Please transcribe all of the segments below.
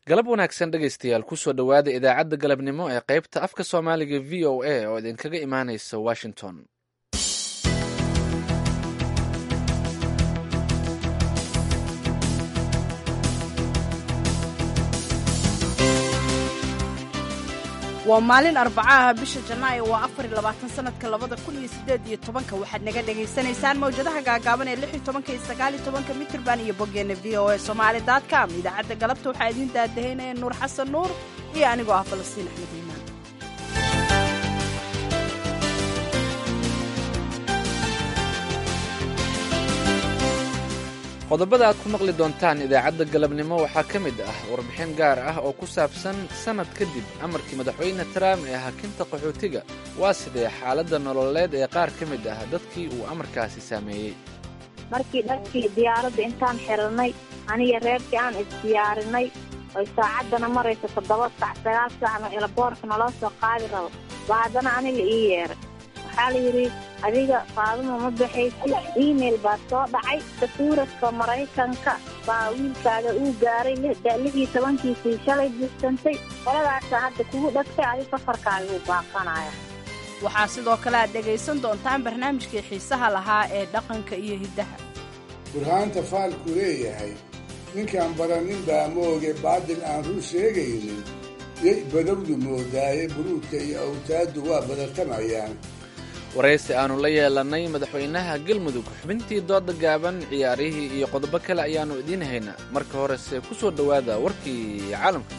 galab wanaagsan dhegaystayaal kusoo dhowaada idaacadda galabnimo ee qaybta afka soomaaliga v o a oo idinkaga imaanaysa washington waa maalin arbacaha bisha janaayo waa afar iyo labaatan sanadka labada kun iyo sideed iyo tobanka waxaad naga dhagaysanaysaan mawjadaha gaagaaban ee lix iyo tobanka iyo sagaal iyo tobanka mitrban iyo boggeena v o a somaali dotcom idaacadda galabta waxaa idiin daadahaynaya nuur xasan nuur iyo anigoo ah falastiin axmed iimaan qodobada aad ku maqli doontaan idaacadda galabnimo waxaa ka mid ah warbixin gaar ah oo ku saabsan sannad kadib amarkii madaxweyne trump ee hakinta qaxootiga waa sidee xaaladda nololeed ee qaar ka mid ah dadkii uu amarkaasi saameeyey markii dharkii diyaaradda intaan xirannay aniga reerkii aan isdiyaarinay oy saacaddana marayso toddoba sac sagaal sacna elaboorka naloo soo qaadi rabo baa haddana aniga ii yeeray waxaa la yidhi adiga faaduma ma baxaysid email baa soo dhacay sakuuradka maraykanka baa wiilkaaga uu gaaray lixii tobankiisii shalay buugsantay qoladaasa hadda kugu dhagtay adi safarkaaga uu baaqanaya waxaa sidoo kale aad dhegaysan doontaan barnaamijkii xiisaha lahaa ee dhaqanka iyo hiddaha burhaanta faalku leeyahay ninkaan baranin baa mooge baadil aan run sheegaynin yay badowdu moodaaye buruudka iyo awtaaddu waa badatamayaan waraysi aannu la yeelannay madaxweynaha galmudug xubintii dooda gaaban ciyaarihii iyo qodobo kale ayaannu idiin haynaa marka horese ku soo dhowaada warkii caalamka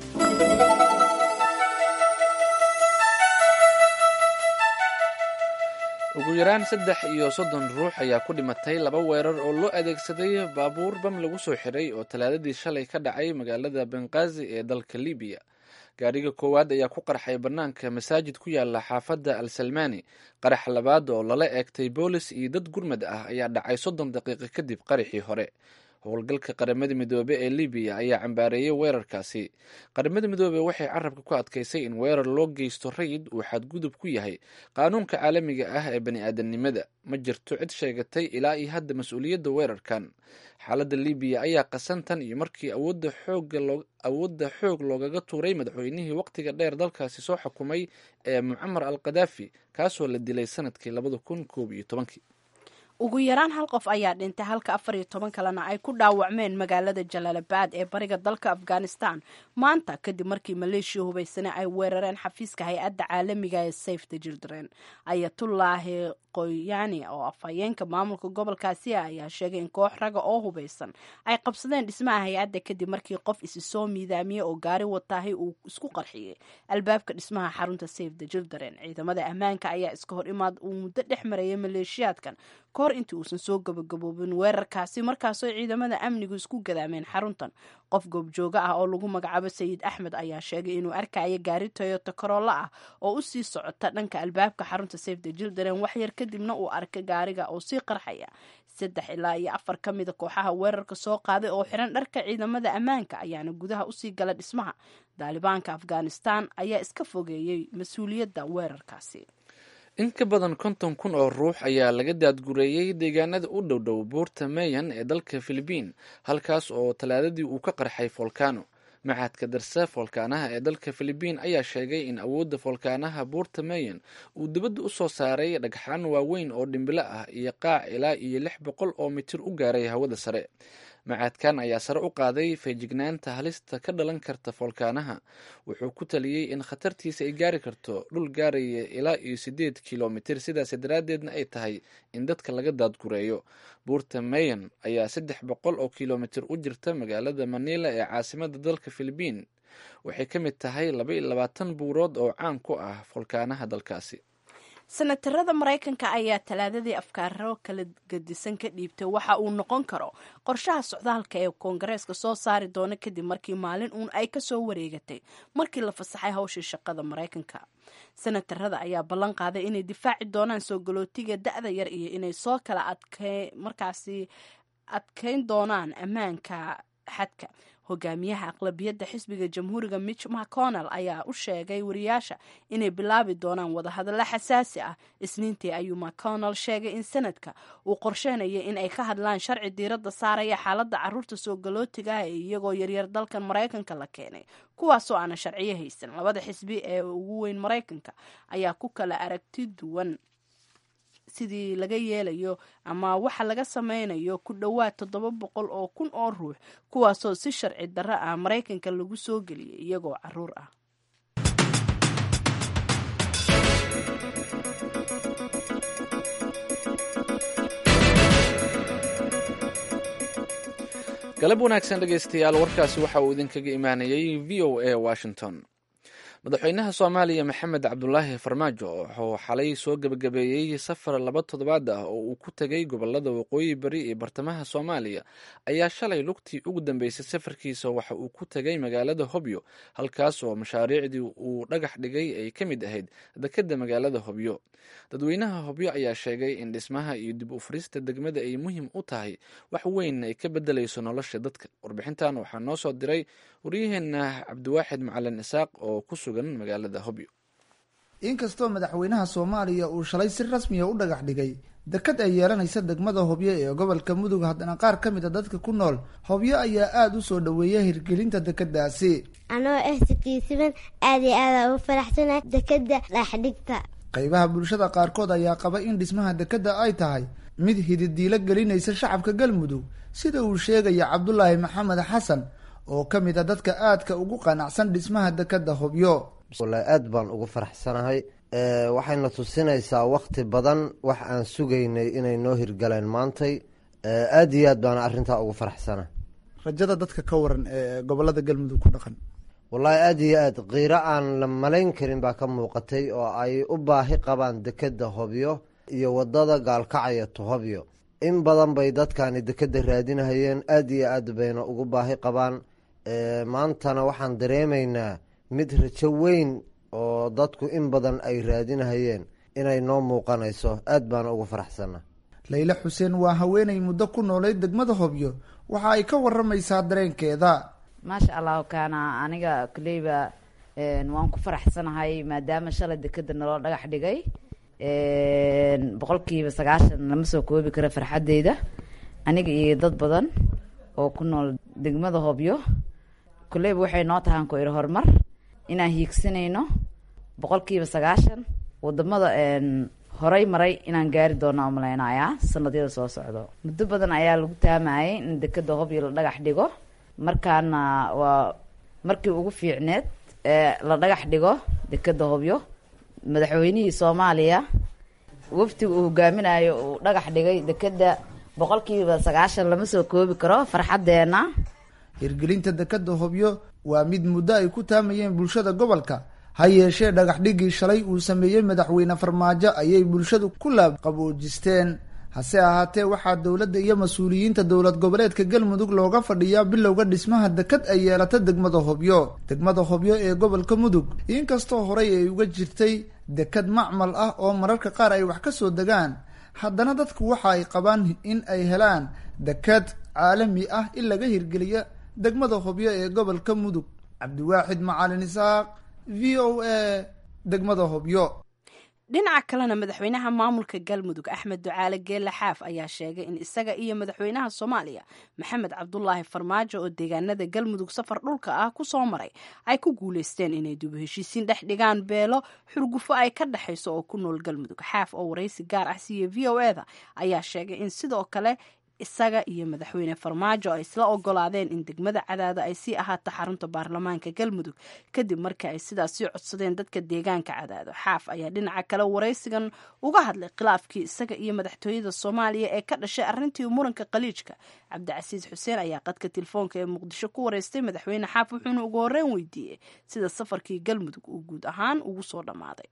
ugu yaraan saddex iyo soddon ruux ayaa ku dhimatay laba weerar oo loo adeegsaday baabuur bam lagu soo xidhay oo talaadadii shalay ka dhacay magaalada benqaazi ee dalka libiya gaadhiga koowaad ayaa ku qarxay bannaanka masaajid ku yaala xaafadda al salmani qarax labaad oo lala eegtay boolis iyo dad gurmad ah ayaa dhacay soddon daqiiqo kadib qaraxii hore howlgalka qaramada midoobe ee libiya ayaa cambaareeyey weerarkaasi qaramada midoobe waxay carabka ku adkaysay in weerar loo geysto rayid uu xadgudub ku yahay qaanuunka caalamiga ah ee bani-aadamnimada ma jirto cid sheegatay ilaa iyo hadda mas-uuliyadda weerarkan xaaladda libiya ayaa qasantan iyo markii awoodda xoog loogaga tuuray madaxweynihii waqtiga dheer dalkaasi soo xukumay ee mucamar al kadaafi kaasoo la dilay sanadkii labada kun koob iyo tobankii ugu yaraan hal qof ayaa dhintay halka afar iyo toban kalena ay ku dhaawacmeen magaalada jalaalabad ee bariga dalka afghanistan maanta kadib markii maleeshiya hubaysane ay weerareen xafiiska hay-adda caalamiga ee safe the children ayatullaahi qoyani oo afhayeenka maamulka gobolkaasi ayaa sheegay in koox raga oo hubaysan ay qabsadeen dhismaha hay-adda kadib markii qof isi soo miidaamiyey oo gaari wataahay uu isku qarxiyey albaabka dhismaha xarunta safe the children ciidamada ammaanka ayaa iska hor imaad uu muddo dhex marayay maleeshiyaadkan kahor intii uusan soo gabagaboobin weerarkaasi markaasoo ciidamada amnigu isku gadaameen xaruntan qof goobjooga ah oo lagu magacaabo sayid axmed ayaa sheegay inuu arkaya gaari toyota koroola ah oo usii socota dhanka albaabka xarunta safe the children waxyar kadibna uu arkay gaariga oo sii qarxaya saddex ilaa iyo afar ka mida kooxaha weerarka soo qaaday oo xiran dharka ciidamada ammaanka ayaana gudaha usii gala dhismaha daalibaanka afghanistan ayaa iska fogeeyey mas-uuliyadda weerarkaasi in ka badan konton kun oo ruux ayaa laga daadgureeyey deegaanada u dhowdhow buurta meyan ee dalka filibiin halkaas oo talaadadii uu ka qarxay folkano maxadka darse foolkaanaha ee dalka filibiin ayaa sheegay in awoodda foolkaanaha buurta meyan uu dibadda u soo saaray dhagxaan waaweyn oo dhimbilo ah iyo qaac ilaa iyo lix boqol oo mitir u gaaray hawada sare macaadkan ayaa sare u qaaday feejignaanta halista ka dhalan karta foolkaanaha wuxuu ku taliyey in khatartiisa ay gaari karto dhul gaaraya ilaa iyo siddeed kilomitir sidaas daraaddeedna ay tahay in dadka laga daadgureeyo buurta mayan ayaa saddex boqol oo kilomitir u jirta magaalada manila ee caasimada dalka filibiin waxay ka mid tahay laba iyo labaatan buurood oo caan ku ah foolkaanaha dalkaasi senatarada maraykanka ayaa talaadadii afkaaro kala gedisan ka dhiibtay waxa uu noqon karo qorshaha socdaalka ee koongareeska soo saari doona kadib markii maalin uun ay kasoo wareegatay markii la fasaxay hawshii shaqada maraykanka senatarada ayaa ballan qaaday inay difaaci doonaan soo galootiga da-da yar iyo inay soo kala adke markaasi adkeyn doonaan ammaanka xadka hogaamiyaha aqlabiyadda xisbiga jamhuuriga mitch mcconnell ayaa u sheegay wariyaasha inay bilaabi doonaan wadahadallo xasaasi ah isniintii ayuu mcconnell sheegay in sanadka uu qorsheynaya in ay ka hadlaan sharci diiradda saaraya xaaladda caruurta soo galootiga ah ee iyagoo yaryar dalkan maraykanka la keenay kuwaasoo aana sharciyo haysan labada xisbi ee ugu weyn maraykanka ayaa ku kala aragti duwan sidii laga yeelayo ama waxa laga sameynayo ku dhowaad toddoba boqol oo kun oo ruux kuwaasoo si sharci darro ah maraykanka lagu soo geliyay iyagoo caruur ah galab wanaagsan dhegaystayaal warkaasi waxa uu idinkaga imaanayay v o a washington madaxweynaha soomaaliya maxamed cabdulaahi farmaajo wuxuu xalay soo gebagabeeyey safar laba toddobaad ah oo uu ku tegay gobolada waqooyi bari ee bartamaha soomaaliya ayaa shalay lugtii ugu dambeysay safarkiisa waxa uu ku tegay magaalada hobyo halkaas oo mashaariicdii uu dhagax dhigay ay ka mid ahayd dekedda magaalada hobyo dadweynaha hobyo ayaa sheegay in dhismaha iyo dib u furista degmada ay muhiim u tahay wax weyn ay ka bedelayso nolosha dadka warbixintan waxaa noo soo diray waryaheena cabdiwaaxid macalin isaaq oo ku sugan magaalada hobyo inkastoo madaxweynaha soomaaliya uu shalay si rasmiya u dhagax dhigay dekad ay yeelanaysa degmada hobyo ee gobolka mudug haddana qaar ka mid a dadka ku nool hobyo ayaa aada u soo dhoweeya hirgelinta dekadaasi anoo ah sikiisiban aada iyo aada ugu faraxsanahay dekada dhaaxdhigta qaybaha bulshada qaarkood ayaa qaba in dhismaha dekadda ay tahay mid hididiilo gelinaysa shacabka galmudug sida uu sheegaya cabdulaahi maxamed xasan oo ka mid a dadka aadka ugu qanacsan dhismaha dekadda hobyo wallaahi aad baan ugu faraxsanahay waxayna tusinaysaa wakti badan wax aan sugaynay inay noo hirgaleen maantay aada iyo aad baana arrintaa ugu faraxsanahay rajada dadka ka waran ee gobolada galmudug ku dhaqan wallaahi aada iyo aad qiiro aan la malayn karin baa ka muuqatay oo ay u baahi qabaan dekedda hobyo iyo wadada gaalkacaya to hobyo in badan bay dadkani dekedda raadinahayeen aada iyo aad bayna ugu baahi qabaan maantana waxaan dareemaynaa mid rajo weyn oo dadku in badan ay raadinahayeen inay noo muuqanayso aad baana ugu faraxsana layle xuseen waa haweenay muddo ku noolay degmada hobyo waxa ay ka waramaysaa dareenkeeda maasha allahu kaana aniga koleyba waan ku faraxsanahay maadaama shalay dekeda naloo dhagax dhigay boqolkiiba sagaashan lama soo koobi karo farxadeyda aniga iyo dad badan oo ku nool degmada hobyo koleyba waxay noo tahaan ku iri horumar inaan hiigsanayno boqolkiiba sagaashan wadamada horay maray inaan gaari doona umalaynayaa sanadyada soo socdo muddo badan ayaa lagu taamayay in dekeda hobyo la dhagax dhigo markaana waa markii ugu fiicneed ee la dhagax dhigo dekeda hobyo madaxweynihii soomaaliya waftiga uu hogaaminayo uu dhagax dhigay dekeda boqolkiiba sagaashan lama soo koobi karo farxadeena hirgelinta dekadda hobyo waa mid muddo ay ku taamayeen bulshada gobolka ha yeeshee dhagax dhigii shalay uu sameeyey madaxweyne farmaajo ayay bulshadu ku laabqaboojisteen hase ahaatee waxaa dowladda iyo mas-uuliyiinta dowlad goboleedka galmudug looga fadhiyaa bilowga dhismaha dekad ay yeelata degmada hobyo degmada hobyo ee gobolka mudug inkastoo horey ay uga jirtay dekad macmal ah oo mararka qaar ay wax ka soo degaan haddana dadku waxa ay qabaan in ay helaan dekad caalami ah in laga hirgeliya degmada hobyo ee gobolka mudug cabdiwaaxid macalin isaaq v o a degmada hobyo dhinaca kalena madaxweynaha maamulka galmudug axmed ducaale geelle xaaf ayaa sheegay in isaga iyo madaxweynaha soomaaliya maxamed cabdulaahi farmaajo oo deegaanada galmudug safar dhulka ah ku soo maray ay ku guuleysteen inay dib u heshiisiin dhex dhigaan beelo xurgufo ay ka dhexayso oo ku nool galmudug xaaf oo waraysi gaar ah siiya v o e da ayaa sheegay in sidoo kale isaga iyo madaxweyne farmaajo ay isla ogolaadeen in degmada cadaado ay sii ahaato xarunta baarlamaanka galmudug kadib markii ay sidaas sii codsadeen dadka deegaanka cadaado xaaf ayaa dhinaca kale waraysigan uga hadlay khilaafkii isaga iyo madaxtooyada soomaaliya ee ka dhashay arrintii muranka khaliijka cabdicasiis xuseen ayaa qadka telefoonka ee muqdisho ku wareystay madaxweyne xaaf wuxuuna ugu horreyn weydiiyey sida safarkii galmudug uu guud ahaan ugu soo dhammaaday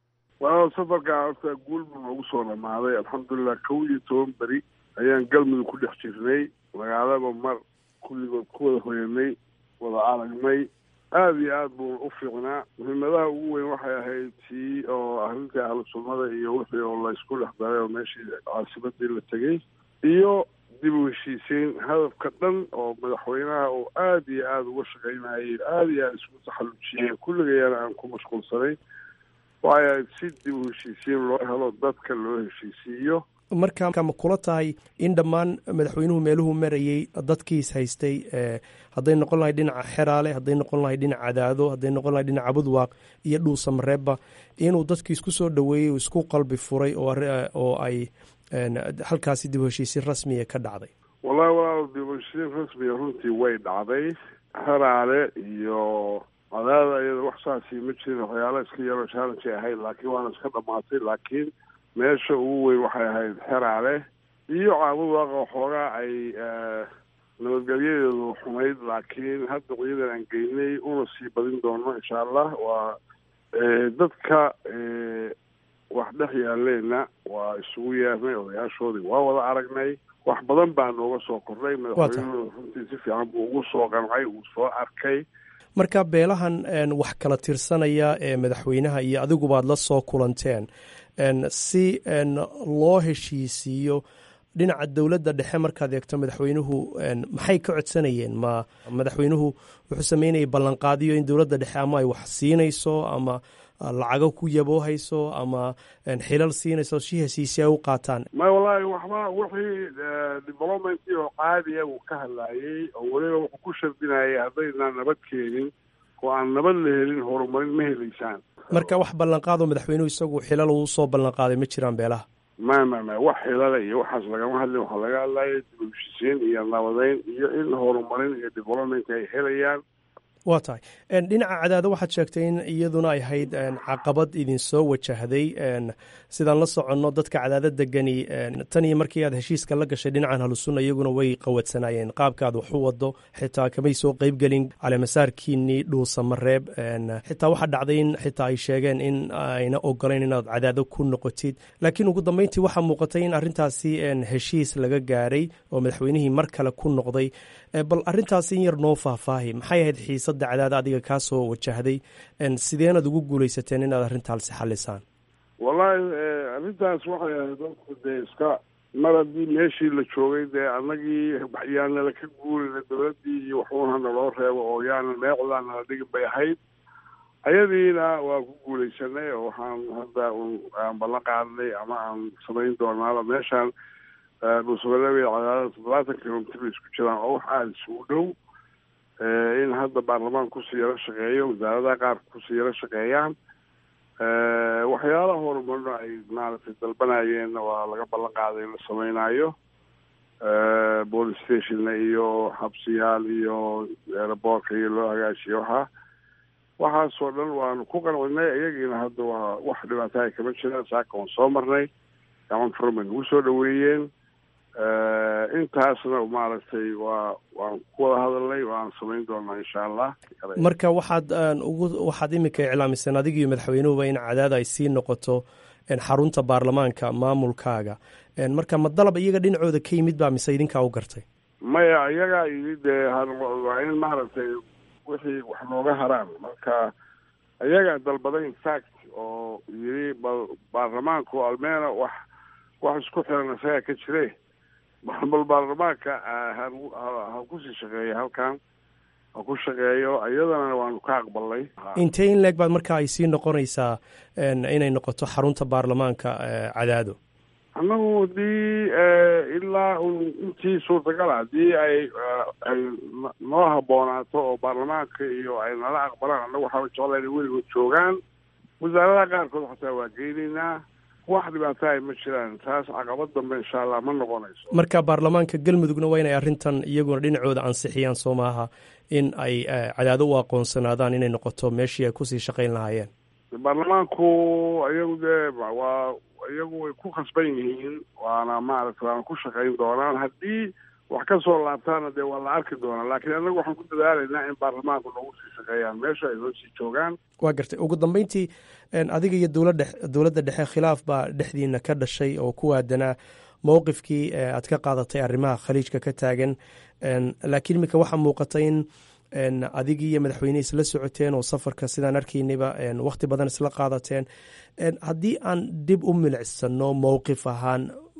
waa safarkaa horta guulbu noogu soo dhammaaday alxamdulilah kow iyo toban beri ayaan galmudug ku dhex jirnay magaalaba mar kulligood ku wada hoyanay wada aragnay aada iyo aada buuna u fiicnaa muhiimadaha ugu weyn waxay ahayd tii oo arrintii ahlu sunnada iyo wixii oo laysku dhex daray oo meeshii caasimadii la tegey iyo dib u heshiisiin hadafka dhan oo madaxweynaha oo aada iyo aada uga shaqaynayay aada iyo aada isku taxallujiyeen kulligayana aan ku mashquulsanay waayo si dib u heshiisiin loo helo dadka loo heshiisiiyo marka ma kula tahay in dhammaan madaxweynuhu meeluhu marayey dadkiis haystay hadday noqon lahay dhinaca xeraale hadday noqon lahay dhinaca cadaado hadday noqon lahay dhinaca budwaaq iyo dhuusamareebba inuu dadkiis ku soo dhoweeyey uu isku qalbi furay oo ay halkaasi dib u heshiisiin rasmiya ka dhacday wallahi walaal dib u heshiisiin rasmiya runtii way dhacday xeraale iyo cadaada iyada wax saasi ma jirin waxyaala iska yaroo challenge ay ahayd laakiin waana iska dhamaatay laakiin meesha ugu weyn waxay ahayd xeraale iyo caabud waaqa xoogaa ay nabadgelyadeedu xumayd laakiin hadda ciidan aan geynay una sii badin doono insha allah waa dadka wax dhex yaaleenna waa isugu yeernay odayaashoodii waa wada aragnay wax badan baa nooga soo kordhay madaxweynuhu runtii si fiican buu ugu soo qancay uu soo arkay marka beelahan wax kala tirsanaya ee madaxweynaha iyo adigubaad la soo kulanteen si loo heshiisiiyo dhinaca dowladda dhexe markaad eegto madaxweynuhu maxay ka codsanayeen ma madaxweynuhu wuxuu sameynayay ballanqaadiyo in dowladda dhexe ama ay wax siinayso ama lacago ku yaboohayso ama xilal siinayso si heshiisi ay u qaataan may wallaahi waxba wixii developmentii oo caadiya uu ka hadlaayey oo weliba wuxuu ku shardinayay haddaynaan nabad keenin oo aan nabad la helin horumarin ma helaysaan marka wax ballanqaado madaxweynuhu isagu xilal uu soo ballanqaaday ma jiraan beelaha ma ma ma wax xilale iyo waxaas lagama hadlin waxaa laga hadlaya dib u heshiisiin iyo nabadeyn iyo in horumarin iyo development ay helayaan waa tahay dhinaca cadaado waxaad sheegtay in iyaduna ay ahayd caqabad idinsoo wajahday sidaan la soconno dadka cadaado degani tan iyo markii aad heshiiska la gashay dhinacan halusunna iyaguna way qawadsanaayeen qaabka aad wax u wado xitaa kamay soo qeybgelin caleemasaarkiinii dhuusamareeb xitaa waxaa dhacday in xitaa ay sheegeen in ayna ogolayn inaad cadaado ku noqotid laakiin ugu dambeyntii waxaa muuqatay in arrintaasi heshiis laga gaaray oo madaxweynihii mar kale ku noqday bal arrintaasi in yar noo faahfaahi maxay ahayd xiisadda cadaada adiga kaa soo wajahday sideenaad ugu guuleysateen inaad arrintaasi xalisaan wallaahi arrintaas waxay ahayd dadku dee iska mar haddii meeshii la joogay dee annagii yaanala ka guurina dowladdii iyo waxuuna naloo reebo oo yaana meecdaa nala dhigin bay ahayd ayadiina waa ku guuleysanay oo waxaan hadda aan ballan qaadnay ama aan samayn doonaaba meeshaan dhuusamareeb iyo cadaadada toddobaatan kilomitr bay isku jiraan oo wax aada isugu dhow in hadda baarlamaan kusii yaro shaqeeyo wasaaradaha qaar kusii yaro shaqeeyaan waxyaalaha horumarno ay maaragtay dalbanayeenna waa laga ballan qaaday in la sameynaayo police stationna iyo xabsiyaal iyo aeroboortka iyo loo hagaajiyo waxaa waxaasoo dhan waanu ku qancinay iyagiina hadda waa wax dhibaataha kama jiraan saaka waan soo marnay gacan furan bay nagu soo dhaweeyeen intaasna maaragtay waa waan ku wada hadalnay waan samayn doonaa insha allah marka waxaad ugu waxaad iminka iclaamiseen adigiiyo madaxweynuhuba in cadaada ay sii noqoto xarunta baarlamaanka maamulkaaga marka ma dalab iyaga dhinacooda ka yimid baa mise idinkaa u gartay maya iyagaa yimid dee waa in maaragtay wixii wax nooga haraan marka iyagaa dalbaday infact oo yiri bal baarlamaanku almeena wax wax isku xiran isagaa ka jire bal baarlamaanka ha kusii shaqeeya halkan ha ku shaqeeyo iyadana waanu ka aqbalnay intee in leeg baad marka ay sii noqonaysaa inay noqoto xarunta baarlamaanka cadaado annagu haddii ilaa intii suurtagala haddii ay ay noo habboonaato oo baarlamaanka iyo ay nala aqbalaan annagu waxaaba jeclaa inay weligood joogaan wasaaradaha qaarkood xataa waa geynaynaa wax dhibaato ay ma jiraan taas caqabad dambe insha allah ma noqonayso marka baarlamaanka galmudugna waa inay arrintan iyaguna dhinacooda ansixiyaan soo maaha in ay cadaado u aqoonsanaadaan inay noqoto meeshii ay kusii shaqayn lahaayeen baarlamaanku iyagu dee waa iyagu way ku khasban yihiin waana maaragtay waana ku shaqayn doonaan haddii wax ka soo laabtaana dee waa la arki doonaa laakiin annagu waxaan ku dadaalaynaa in baarlamaanku noogu sii shaqeeyaan meesha ay noo sii joogaan waa gartay ugu dambeyntii adiga iyo dowladda dowladda dhexe khilaaf baa dhexdiina ka dhashay oo ku aadanaa mowqifkii aad ka qaadatay arrimaha khaliijka ka taagan laakiin iminka waxaa muuqata in adigii iyo madaxweyne isla socoteen oo safarka sidaan arkaynayba wakhti badan isla qaadateen haddii aan dib u milicsano mowqif ahaan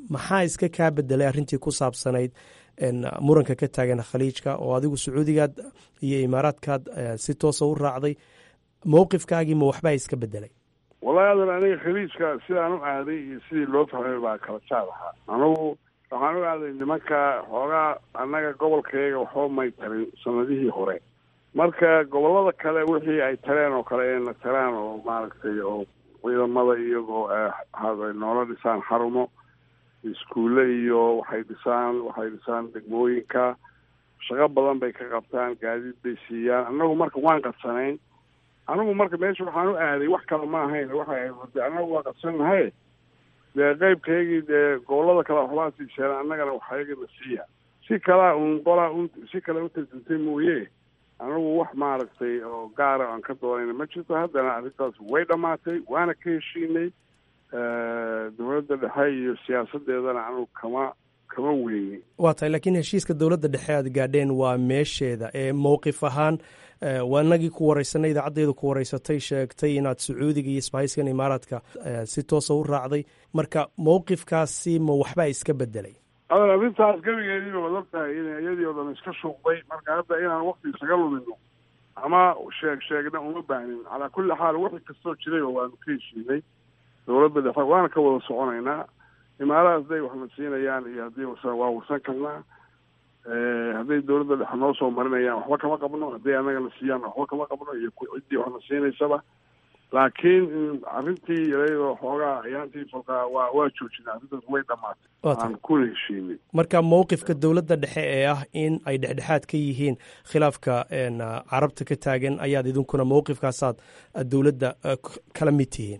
maxaa iska kaa bedelay arrintii ku saabsanayd muranka ka taagan khaliijka oo adigu sacuudigaad iyo imaaraadkaad si toosa u raacday mowqifkaagii ma waxbaa iska bedelay wallahi adan aniga khaliijka sidaan u aaday iyo sidii loo fahmay baa kala jaad ahaa anugu waxaan u aaday nimanka xoogaa annaga gobolkayga waxba may tarin sanadihii hore marka gobolada kale wixii ay tareen oo kale ayna taraan oo maaragtay oo ciidamada iyagoo noola dhisaan xarumo iskuulle iyo waxay dhisaan waxay dhisaan degmooyinka shaqo badan bay ka qabtaan gaadiid bay siiyaan annagu marka waan qadsanayn anigu marka meesha waxaan u aaday wax kale ma ahayn waxay ahayd annagu waa qadsanahay dee qeybkaygii dee gobolada kale waxbaa siiseen annagana waxayagana siiya si kalaa un qolaa un si kale u tarjintay mooye anigu wax maaragtay oo gaara aan ka doonayna ma jirto haddana arrintaas way dhammaatay waana ka heshiinay dowladda dhexe iyo siyaasadeedana anigu kama kama weyni waa tahay laakiin heshiiska dowladda dhexe aad gaadheen waa meesheeda ee mowqif ahaan waa inagii ku wareysanay idaacaddeedu ku wareysatay sheegtay inaad sacuudiga iyo isbahayskan imaaraadka si toosa u raacday marka mowqifkaasi ma waxbaa iska bedelay adan arrintaas gebigeediiba wad og tahay in iyadii oo dhan iska shuuqday marka hadda inaan wakti isaga lumino ama sheeg sheegna uma baahnin calaa kulli xaal wixii kastoo jirayba waanu ka heshiinay dowladda dhexe waana ka wada soconaynaa imaaraha hadday waxna siinayaan iyo haddii waa warsan karnaa hadday dowladda dhexe noo soo marinayaan waxba kama qabno hadday annagana siiyaan waxba kama qabno iyo ciddii waxna siinaysaba laakiin arrintii iyadoo xoogaa ayaantii falkaa waa waa joojinay arrintaas way dhamaatay aan kuna heshiinay marka mowqifka dowladda dhexe ee ah in ay dhexdhexaad ka yihiin khilaafka carabta ka taagan ayaad idinkuna mowqifkaasaad dowladda kala mid tihiin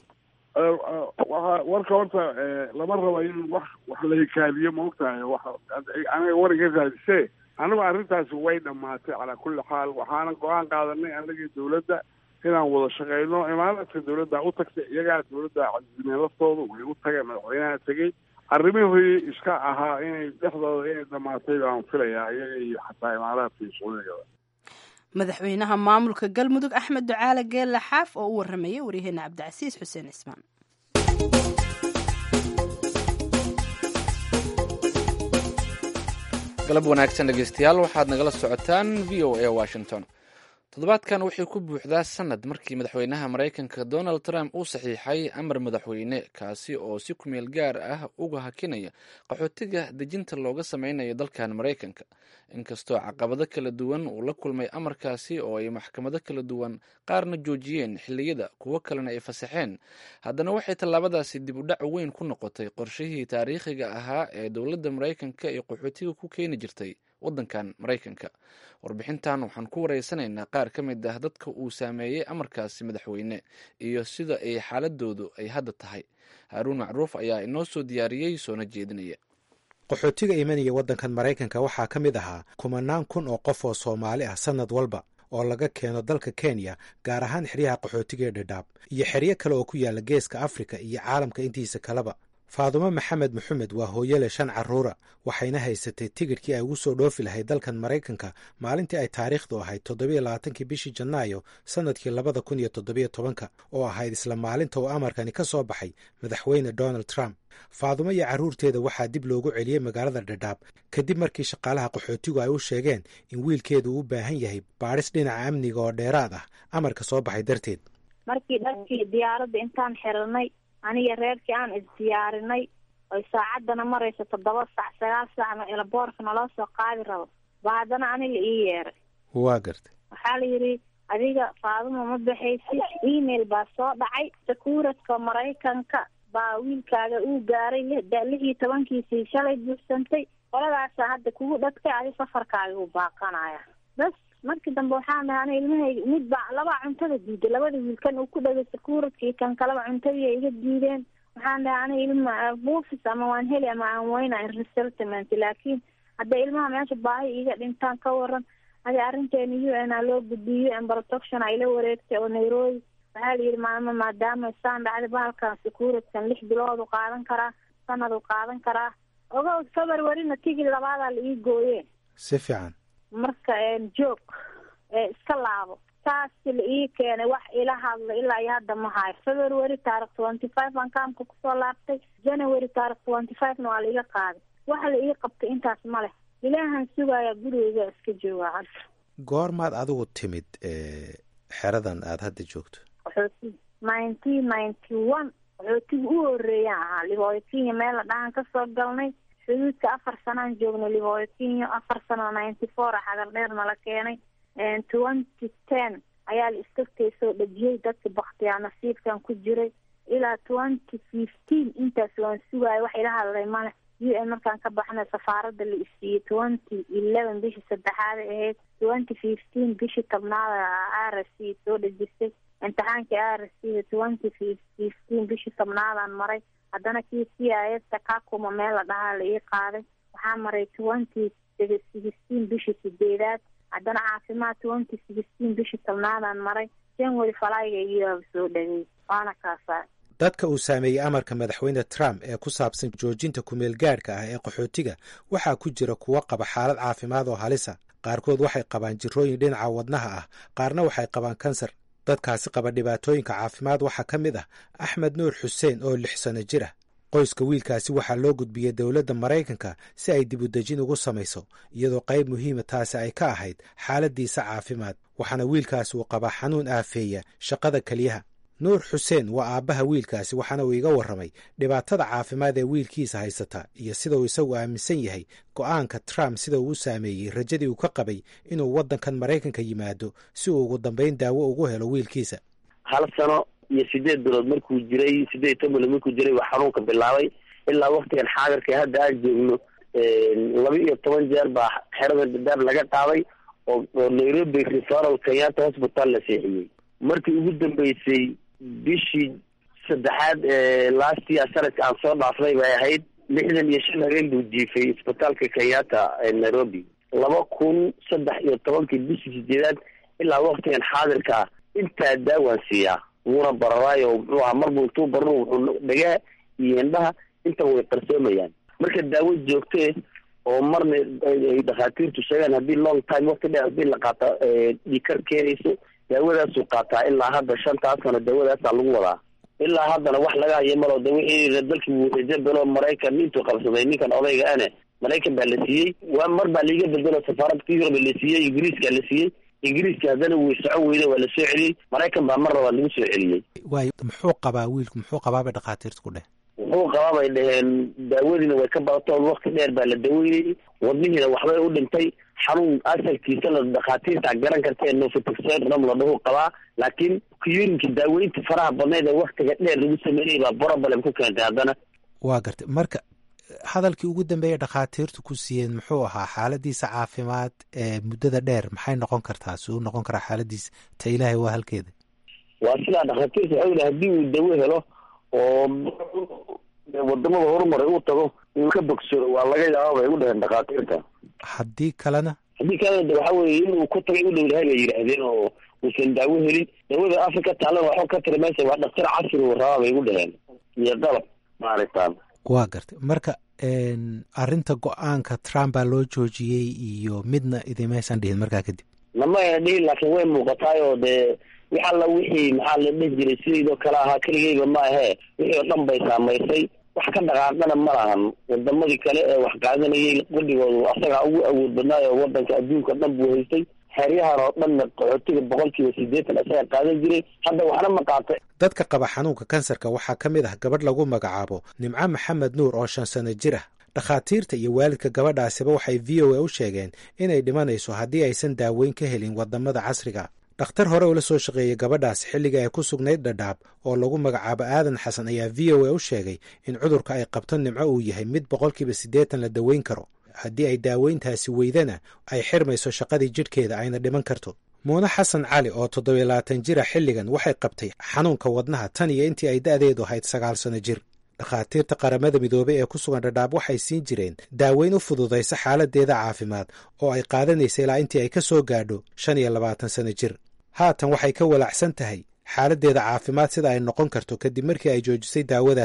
waa warka horta lama raba in wax wax la hikaadiyo ma ogtahay wa aniga war iga raadise anigu arrintaasi way dhamaatay calaa kulli xaal waxaana go-aan qaadanay anagii dowladda inaan wada shaqeyno imaaraadka dowladda u tagtay iyagaa dowladda cazimeen laftooda way u tageen madaxweynaha tegey arrimihii iska ahaa inay dhexdooda inay dhamaatay baan filayaa iyaga iyo xataa imaaraadka iyo sacuudigaba madaxweynaha maamulka galmudug axmed ducaale geelle xaaf oo u waramayay waryaheena cabdicasiis xuseen cismaan galab wanaagsan dhegeystayaal waxaad nagala socotaan v o a washington toddobaadkan wuxuu ku buuxdaa sanad markii madaxweynaha maraykanka donald trump uu saxiixay amar madaxweyne kaasi oo si kumeel gaar ah uga hakinaya qaxootiga dejinta looga sameynayo dalkan maraykanka inkastoo caqabado kala duwan uu la kulmay amarkaasi oo ay maxkamado kala duwan qaarna joojiyeen xilliyada kuwo kalena ay fasaxeen haddana waxay tallaabadaasi dib u dhac weyn ku noqotay qorshihii taariikhiga ahaa ee dowladda maraykanka ee qaxootiga ku keeni jirtay waddankan maraykanka warbixintan waxaan ku wareysanaynaa qaar ka mid ah dadka uu saameeyey amarkaasi madaxweyne iyo sida ay xaaladoodu ay hadda tahay haaruun macruuf ayaa inoo soo diyaariyey soona jeedinaya qaxootiga imanaya waddankan maraykanka waxaa ka mid ahaa kumanaan kun oo qof oo soomaali ah sannad walba oo laga keeno dalka kenya gaar ahaan xeryaha qaxootiga ee dhadhaab iyo xeryo kale oo ku yaala geeska afrika iyo caalamka intiisa kaleba faadumo maxamed maxamed waa hooyale shan carruura waxayna haysatay tigidhkii ay ugu soo dhoofi lahayd dalkan maraykanka maalintii ay taariikhdu ahayd toddobiyo labaatankii bishii janaayo sannadkii labada kun iyo toddobiyo tobanka oo ahayd isla maalinta uu amarkani ka soo baxay madaxweyne donald trump faadumo iyo carruurteeda waxaa dib loogu celiyey magaalada dhadhaab kadib markii shaqaalaha qaxootigu ay u sheegeen in wiilkeedu u baahan yahay baadhis dhinaca amniga oo dheeraad ah amarka soo baxay darteed markii dharkii diyaaradda intaan xiranay aniga reerkii aan isdiyaarinay oy saacaddana marayso toddoba sac sagaal saacna elaboorka naloo soo qaadi rabo ba haddana aniga ii yeeray waa gartay waxaa la yidhi adiga faaduma ma baxaysid email baa soo dhacay sakuuradka maraykanka baa wiilkaaga uu gaaray lix iyo tobankiisii shalay buuxsantay qoladaasa hadda kugu dhagtay adi safarkaaga u baaqanaya bas markii dambe waxaan dhahay ana ilmahayga mid baa labaa cuntada diiday labada wiilkan uu ku dhagay sakuuradkii kan kaleba cuntadii ay iga diideen waxaan dhahay ana ilma buufis ama waan heli ama aan weyna resettlement laakiin hadda ilmaha meesha baahi iga dhintaan ka waran adi arrinteena u n a loo gudbiyo u n protection ay la wareegtay oo nairobi waxaa la yidhi maama maadaama saan dhacday bahalkan sakuuradkan lix bilood u qaadan karaa sanad u qaadan karaa ogow februarina tigid labaadaa la ii gooyeen si fiican marka joog iska laabo taasi la ii keenay wax ila hadla ilaa iyo hadda ma hayo february taarikh twenty five aan kaamka kusoo laabtay january taarikh twenty five-na waa la iga qaaday waxa la ii qabtay intaas ma leh ilaahan sugayaa gurigeyga iska joogaa hadda goormaad adigu timid xeradan aada hadda joogto qaxooti nineteen ninety one qaxootiga u horeeyaan ahaa libooyo kenya meel la dhahan kasoo galnay xuduudka afar sanaan joognay libooyo kenya afar sano ninety four a xagar dheer nala keenay twenty ten ayaa la iskagtay soo dhejiyey dadka baktiyaa nasiibkan ku jiray ilaa twenty fifteen intaas waan sugaaya wax ila hadlay male u n markaan ka baxnay safaarada la isiiyey twenty eleven bishii saddexaada ahayd twenty fifteen bishii tobnaada r s c soo dhejisay imtixaankii r s c twenty fifteen bishii tobnaadaan maray haddana kii c i s takakuma meel la dhahaa la ii qaaday waxaa maray twenty sixteen bishii sideedaad haddana caafimaad twenty sixteen bishii tobnaadaan maray january falayga iyo soo dhagay waana kaasaa dadka uu saameeyey amarka madaxweyne trump ee ku saabsan joojinta kumeel gaadhka ah ee qaxootiga waxaa ku jira kuwo qaba xaalad caafimaad oo halisa qaarkood waxay qabaan jirooyin dhinaca wadnaha ah qaarna waxay qabaan kansar dadkaasi qaba dhibaatooyinka caafimaad waxaa ka mid ah axmed nuur xuseen oo lix sano jir ah qoyska wiilkaasi waxaa loo gudbiyey dowladda maraykanka si ay dibudejin ugu samayso iyadoo qayb muhiima taasi ay ka ahayd xaaladiisa caafimaad waxaana wiilkaasi uu qabaa xanuun aafeeya shaqada keliyaha nuur xuseen waa aabbaha wiilkaasi waxaana uu iga warramay dhibaatada caafimaad ee wiilkiisa haysata iyo sida uu isagu aaminsan yahay go'aanka trump sida uu u saameeyey rajadii uu ka qabay inuu waddankan maraykanka yimaado si uu ugu dambayn daawo ugu helo wiilkiisa hal sano iyo sideed bilood markuu jiray sideed iyo toban bilood markuu jiray waa xanuunka bilaabay ilaa waktigan xaadirka hadda aan joogno laba iyo toban jeer baa xerada dadaab laga qaaday oo oo nairobi referal kenyatta hospital la seexiyey markii ugu dambeysay bishii saddexaad ee last year sanadka aan soo dhaafnay bay ahayd lixdan iyo shan habeen buu jiifay isbitaalka kenyatta ee nairobi laba kun saddex iyo tobankii bishii sideedaad ilaa waktigan xaadirka intaa daawaan siiyaa wuuna bararaayo muxuu ahaa marbu intuu barno wuxuu dhagaa iyo indhaha intan way qarsoomayaan marka daawo joogtee oo marna ay dhakhaatiirtu sheegaan haddii long time wakti dheer haddii la qaata dhikar keenayso daawadaasuu qaataa ilaa hadda shantaas sano daawadaasaa lagu wadaa ilaa haddana wax laga hayo malo de wixii dalkii wuu rajo belo maraykan intuu qabsaday ninkan odayga ane maraykan baa la siiyey waa mar baa laiga bedelo safaaradka yurub la siiyey ingiriiska la siiyey ingiriiska haddana way socon weyda waa la soo celiyey maraykan baa mar labaad lagu soo celiyey waay muxuu qabaa wiilku muxuu qabaa bay dhakhaatiirtu ku dheh wuxuu qabaa bay dhaheen daawadiina way ka badatoon wakti dheer baa la daweynayay wadnihiina waxbay u dhintay xanuun asalkiisa la dhakhaatiirta garan karta ee nofitoxerom la dhahu qabaa laakiin kuyurinka daaweynta faraha badneed ee waktiga dheer lagu sameynayay baa problem ku keentay haddana waa gartay marka hadalkii ugu dambeeya dhakhaatiirtu ku siiyeen muxuu ahaa xaaladiisa caafimaad ee muddada dheer maxay noqon kartaa si uu noqon karaa xaaladiisa ta ilaahay waa halkeeda waa sidaa dhakhaatiirta waxau yidhi haddii uu dawo helo oo wadamada horumaray uu tago uu ka bogsado waa laga yaaba bay u dhaheen dhakhaatiirta haddii kalena haddii kalena de waxa weye inuu ku tagay u dhowdahay bay yidhaahdeen oo uusan daawo helin daawada africa taalana waxba ka tiri meesha waa dhaktar casri uu rabaa bay u dhaheen iyo dalab maaragtaan waa gartay marka arrinta go-aanka trump baa loo joojiyey iyo midna idimaysan dhihin markaa kadib nama ayna dhihin laakiin way muuqataay oo dee wix alla wixii maxaa la dheh jiray sidaydoo kale ahaa keligeyba ma ahee wixii oo dhan bay saamaysay wax ka dhaqaaqana ma lahan wadamadii kale ee wax qaadanayay qudhigoodu asagaa ugu awood badnaay oo wadanka adduunka dhan buu haystay xeryahan oo dhanna qaxootiga boqolkiiba sideetan isaga qaadan jiray hadda waxna ma qaatay dadka qaba xanuunka kansarka waxaa ka mid ah gabadh lagu magacaabo nimco maxamed nuur oo shan sano jir ah dhakhaatiirta iyo waalidka gabadhaasiba waxay v o a u sheegeen inay dhimanayso haddii aysan daaweyn ka helin wadamada casriga dhakhtar hore ula soo shaqeeyey gabadhaasi xilliga ay ku sugnayd dhadhaab oo lagu magacaabo aadan xasan ayaa v o a u sheegay in cudurka ay qabto nimco uu yahay mid boqolkiiba siddeetan la daweyn karo haddii ay daaweyntaasi weydana ay xirmayso shaqadii jidhkeeda ayna dhiman karto muune xasan cali oo toddobiyo labaatan jira xilligan waxay qabtay xanuunka wadnaha tan iyo intii ay da'deedu ahayd sagaal sano jir dhakhaatiirta qaramada midoobey ee ku sugan dhadhaab waxay siin jireen daaweyn u fududaysa xaaladeeda caafimaad oo ay qaadanaysa ilaa intii ay ka soo gaadho shan iyo labaatan sano jir haatan waxay ka walaacsan tahay xaaladdeeda caafimaad sida ay noqon karto kadib markii ay joojisay daawadaasi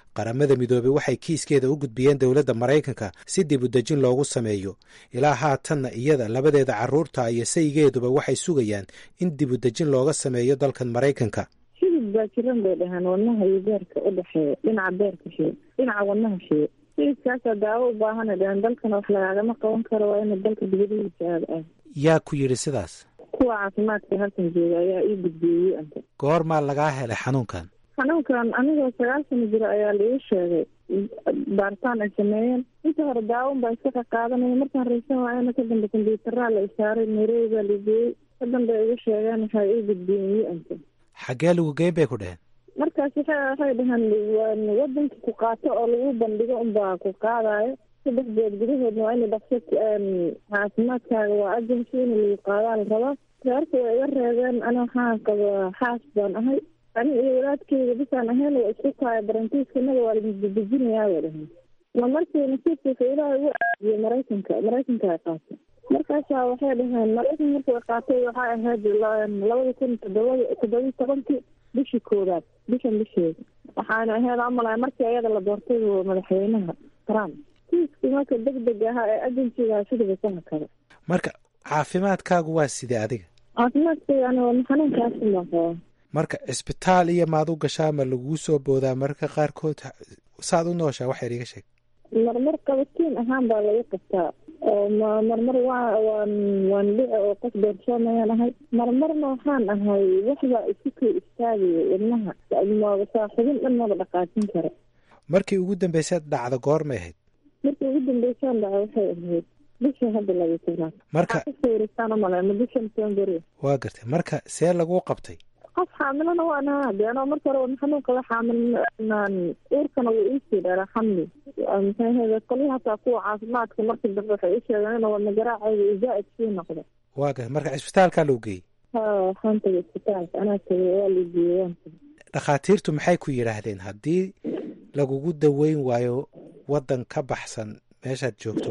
qaramada midoobey waxay kiiskeeda u gudbiyeen dowladda maraykanka si dib u dejin loogu sameeyo ilaa haatanna iyada labadeeda carruurta iyo saygeeduba waxay sugayaan in dib u dejin looga sameeyo dalkan maraykanka shidid baa jiran bay dhahaan wadnaha iyo beerka u dhexeeya dhinaca beerka shee dhinaca wadnaha shee shididkaasaa daawo u baahana dhahaan dalkana wax lagaagama qaban karo waa ina dalka dibadihiisa aada ah yaa ku yidhi sidaas kuwa caafimaadka halkan jooga ayaa ii gudbiyey anta goormaa lagaa helay xanuunkan xanuunkan anigoo sagaal sano jira ayaa laigu sheegay baaritaan ay sameeyeen inta hore daawon baa iska qaqaadanaya markaan raysan waayana ka dambe kombyutaraa la isaaray nairobi baa lageeyey ka dambe ay igu sheegeen waxaa ii gudbiyeen wi anta xaggee lagu geyn bay ku dheheen markaas waxa waxay dhahaan wadanka ku qaato oo lagu bandhigo unbaa ku qaadayo saddex beed gudahoodna waa ina dhaqso caafimaadkaaga waa agency in lagu qaadaa la rabaa reerka way iga reebeen ana waxaan qabaa xaas baan ahay ani iyo walaadkeyga bisaan ahayn waa isku kaaya barantiiskanaga waa ladejinayaa bay dhahaan ma markii nasiibkiisa ilaah ugu aadiye maraykanka maraykanka ay qaatay markaasaa waxay dhaheen maraykan markii ay qaatay waxay ahayd labada kun todobad toddobiyi tobankii bishii koowaad bishan bisheeda waxaana ahayd amalaya markii ayada la doortay madaxweynaha trump kiiskii marka deg deg ahaa ee agensiga sidaba sana kale marka caafimaadkaagu waa sidee adiga caafimaadkayga aniga xanuunkaasin baan qabaa marka cisbitaal iyo maad u gashaa ma laguu soo boodaa mararka qaarkood saad u nooshaa wax yar iga sheeg marmar qabatiin ahaan baa laga qabtaa oo marmar waa waan waan dhici oo qof doorsoomayaan ahay marmarna waxaan ahay waxbaa isu kay istaagaya wadnaha saaxibin dhan maba dhaqaajin kara markii ugu dambaysaad dhacda goormay ahayd markii ugu dambeysaan dhaca waxay ahayd bisha hadda laga tobnaad marka sawirastaan umale ma bisha november waa gartay marka see laguu qabtay qof xaamilana waan ahaa de anoo marka hore xanuun qaba xaamilnaan uurkana wuu iisii dheeraa xamli maxaahede qolya hataa kuwa caafimaadka markii dambe waxay ii sheegeen ina wadna garaacayga io zaa-id sii noqda waa gartay marka cisbitaalkaa loo geeyey ha waxaan tagay isbitaalka anaa tagay waa la geeyey waan tagay dhakhaatiirtu maxay ku yidhaahdeen haddii lagugu daweyn waayo waddan ka baxsan meeshaad joogto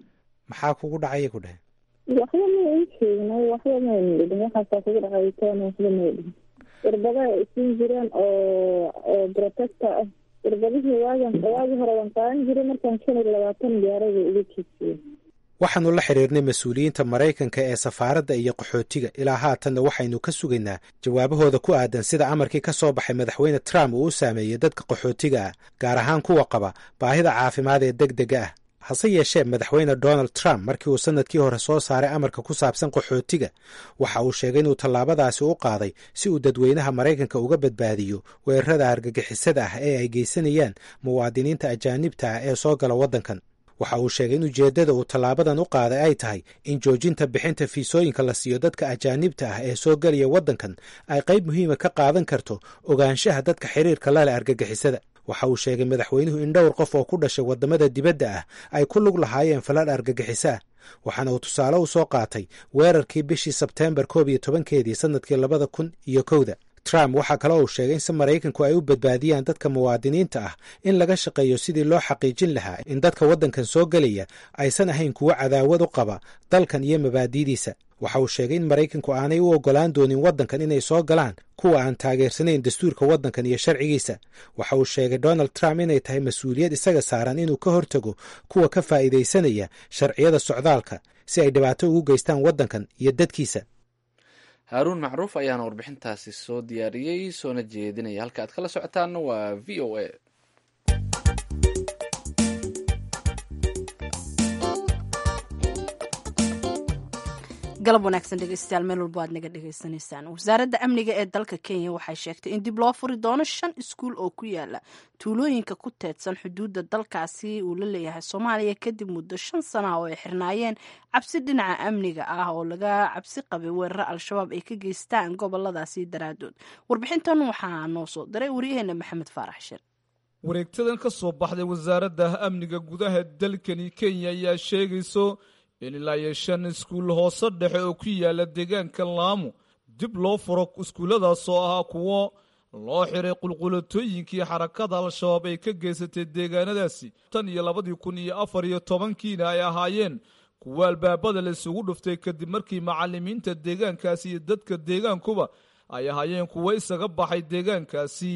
maxaa kugu dhacaya ku dheheen waxba ma ii sheegin waxba mayna dhidhin waxaasaa kugu dhacaytaan waxba may dhihin irbadaha ay siin jireen oo oo protector ah irbadihii waagan waagi hore waan qaadan jiray markaan shan iyo labaatan gaarada uga jeedsiye waxaannu la xidhiirnay mas-uuliyiinta maraykanka ee safaaradda iyo qaxootiga ilaa haatanna waxaynu ka sugaynaa jawaabahooda ku aadan sida amarkii ka soo baxay madaxweyne trump uu u saameeyey dadka qaxootiga ah gaar ahaan kuwa qaba baahida caafimaad ee deg dega ah hase yeeshee madaxweyne donald trump markii uu sannadkii hore soo saaray amarka ku saabsan qaxootiga waxa uu sheegay inuu tallaabadaasi u qaaday si uu dadweynaha maraykanka uga badbaadiyo weerarada argagixisada ah ee ay geysanayaan muwaadiniinta ajaanibta ah ee soo gala waddankan waxa uu sheegay in ujeeddada uu tallaabadan u qaaday ay tahay in joojinta bixinta fiisooyinka la siiyo dadka ajaanibta ah ee soo gelaya waddankan ay qayb muhiima ka qaadan karto ogaanshaha dadka xiriirka la leh argagixisada waxa uu sheegay madaxweynuhu in dhowr qof oo ku dhashay waddamada dibadda ah ay ku lug lahaayeen falal argagixiso ah waxaana uu tusaale u soo qaatay weerarkii bishii sebteembar koob iyo tobankeedii sannadkii labada kun iyo kowda trump waxaa kale uu sheegay in si maraykanku ay u badbaadiyaan dadka muwaadiniinta ah in laga shaqeeyo sidii loo xaqiijin lahaa in dadka waddankan soo gelaya aysan ahayn kuwo cadaawad u qaba dalkan iyo mabaadi'diisa waxa uu sheegay in maraykanku aanay u oggolaan doonin waddankan inay soo galaan kuwa aan taageersanayn dastuurka waddankan iyo sharcigiisa waxa uu sheegay donald trump inay tahay mas-uuliyad isaga saaran inuu ka hortago kuwa ka faa'iidaysanaya sharciyada socdaalka si ay dhibaato ugu geystaan waddankan iyo dadkiisa haaruun macruuf ayaana warbixintaasi soo diyaariyey soona jeedinaya halka aad kala socotaanna waa v o a galab wanaagsan dhegeystayaal meel walba aad naga dhegeysanaysaan wasaaradda amniga ee dalka kenya waxay sheegtay in dib loo furi doono shan iskuul oo ku yaala tuulooyinka ku teedsan xuduudda dalkaasi uu la leeyahay soomaaliya kadib muddo shan sana oo ay xirnaayeen cabsi dhinaca amniga ah oo laga cabsi qabay weeraro al-shabaab ay ka geystaan goboladaasi daraadood warbixintan waxaa noo soo diray waryaheena maxamed faarax shir wareegtadan ka soo baxday wasaaradda amniga gudaha dalkani kenya ayaa sheegayso in ilaa iyo shan iskuul hoose dhexe oo ku yaala deegaanka laamu dib loo furo iskuulladaas oo ahaa kuwo loo xiray qulqulatooyinkii xarakada al-shabaab ay ka geysatay deegaanadaasi tan iyo labadii kun iyo afar iyo tobankiina ay ahaayeen kuwo albaabada la isugu dhuftay kadib markii macallimiinta deegaankaasi iyo dadka deegaankuba ay ahaayeen kuwo isaga baxay deegaankaasi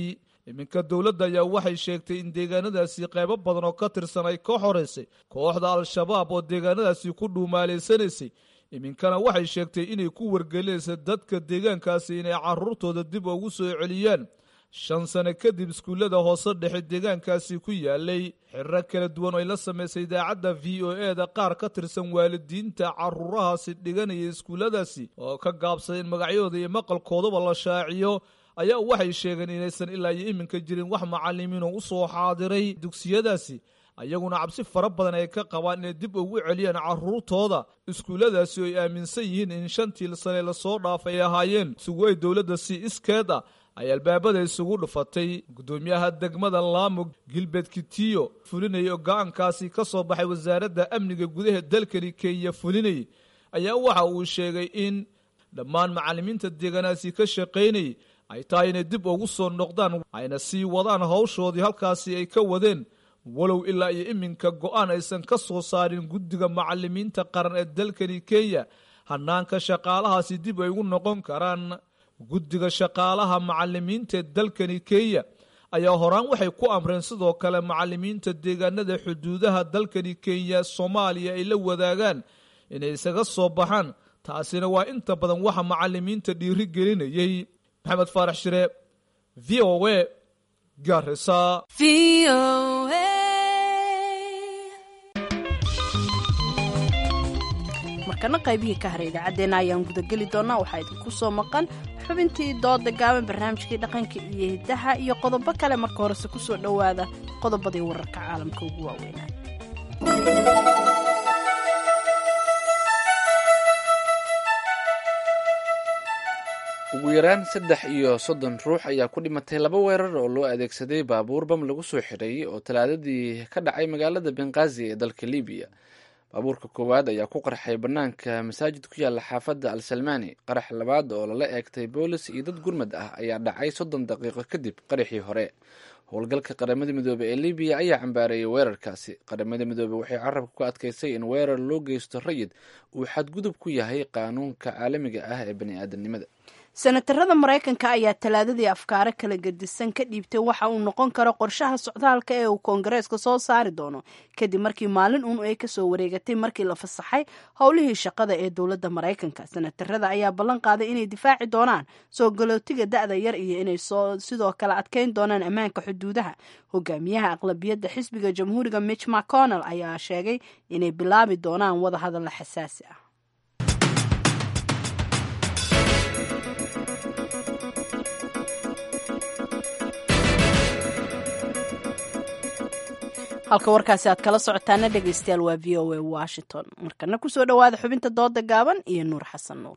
iminka dowladda ayaa waxay sheegtay in deegaanadaasi qaybo badan oo ka tirsan ay ka xoreysay kooxda al-shabaab oo deegaanadaasi ku dhuumaaleysanaysay iminkana waxay sheegtay inay ku wargelinaysa dadka deegaankaasi inay caruurtooda dib ugu soo celiyaan shan sano kadib iskuullada hoose dhexe deegaankaasi ku yaalay xiriro kala duwan oo ay la samaysay idaacadda v o e da qaar ka tirsan waalidiinta caruurahaasi dhiganaya iskuulladaasi oo ka gaabsaday in magacyadooda iyo maqalkoodaba la shaaciyo ayaa waxay sheegeen inaysan ilaa iyo iminka jirin wax macalimiin oo u soo xaadiray dugsiyadaasi ayaguna cabsi fara badan ay ka qabaan inay dib ugu celiyaan caruurtooda iskuulladaasi oo ay aaminsan yihiin in shantii sane lasoo dhaafay ay ahaayeen isugu ay dowladda si iskeed ah ay albaabada isugu dhufatay guddoomiyaha degmada laamo gilbert kitiyo fulinaya oo go-aankaasi ka soo baxay wasaaradda amniga gudaha dalkani kenya fulinayay ayaa waxa uu sheegay in dhammaan macalimiinta deegaanaasi ka shaqaynayay ay tahay inay dib ugu soo noqdaan ayna sii wadaan hawshoodii halkaasi ay ka wadeen walow ilaa iyo iminka go-aan aysan ka soo saarin guddiga macalimiinta qaran ee dalkani kenya hanaanka shaqaalahaasi dib ay ugu noqon karaan guddiga shaqaalaha macalimiinta ee dalkani kenya ayaa horaan waxay ku amreen sidoo kale macalimiinta deegaanada xuduudaha dalkani kenya soomaaliya ay la wadaagaan inay isaga soo baxaan taasina waa inta badan waxa macalimiinta dhiiri gelinayay maxamed faarax shire v o a garisa markana qaybihii ka haray idaacaddeenna ayaan gudageli doonaa waxaa idinku soo maqan xubintii dooda gaaban barnaamijkii dhaqanka iyo hiddaha iyo qodobo kale marka horese ku soo dhowaada qodobadii wararka caalamka ugu waaweynaa ugu yaraan saddex iyo soddon ruux ayaa ku dhimatay laba weerar oo loo adeegsaday baabuur bam lagu soo xidhay oo talaadadii ka dhacay magaalada benqaazi ee dalka libiya baabuurka koowaad ayaa ku qarxay bannaanka masaajid ku yaalla xaafadda al salmani qarax labaad oo lala eegtay boolis iyo dad gurmad ah ayaa dhacay soddon daqiiqo kadib qaraxii hore howlgalka qaramada midoobey ee libiya ayaa cambaareeyay weerarkaasi qaramada midoobey waxay carabka ku adkaysay in weerar loo geysto rayid uu xadgudub ku yahay qaanuunka caalamiga ah ee bani-aadamnimada senatarada maraykanka ayaa talaadadii afkaaro kala gedisan ka dhiibtay waxa uu noqon karo qorshaha socdaalka ee uu koongareeska soo saari doono kadib markii maalin uun ay kasoo wareegatay markii la fasaxay howlihii shaqada ee dowladda maraykanka senatarada ayaa ballan qaaday inay difaaci doonaan soo galootiga da-da yar iyo inay sidoo kale adkeyn doonaan ammaanka xuduudaha hogaamiyaha aqlabiyadda xisbiga jamhuuriga mitch mcconnell ayaa sheegay inay bilaabi doonaan wadahadalla xasaasi ah halka warkaasi aad kala socotaana dhegeystayaal waa v o a washington markana kusoo dhowaada xubinta dooda gaaban iyo nuur xasan nuur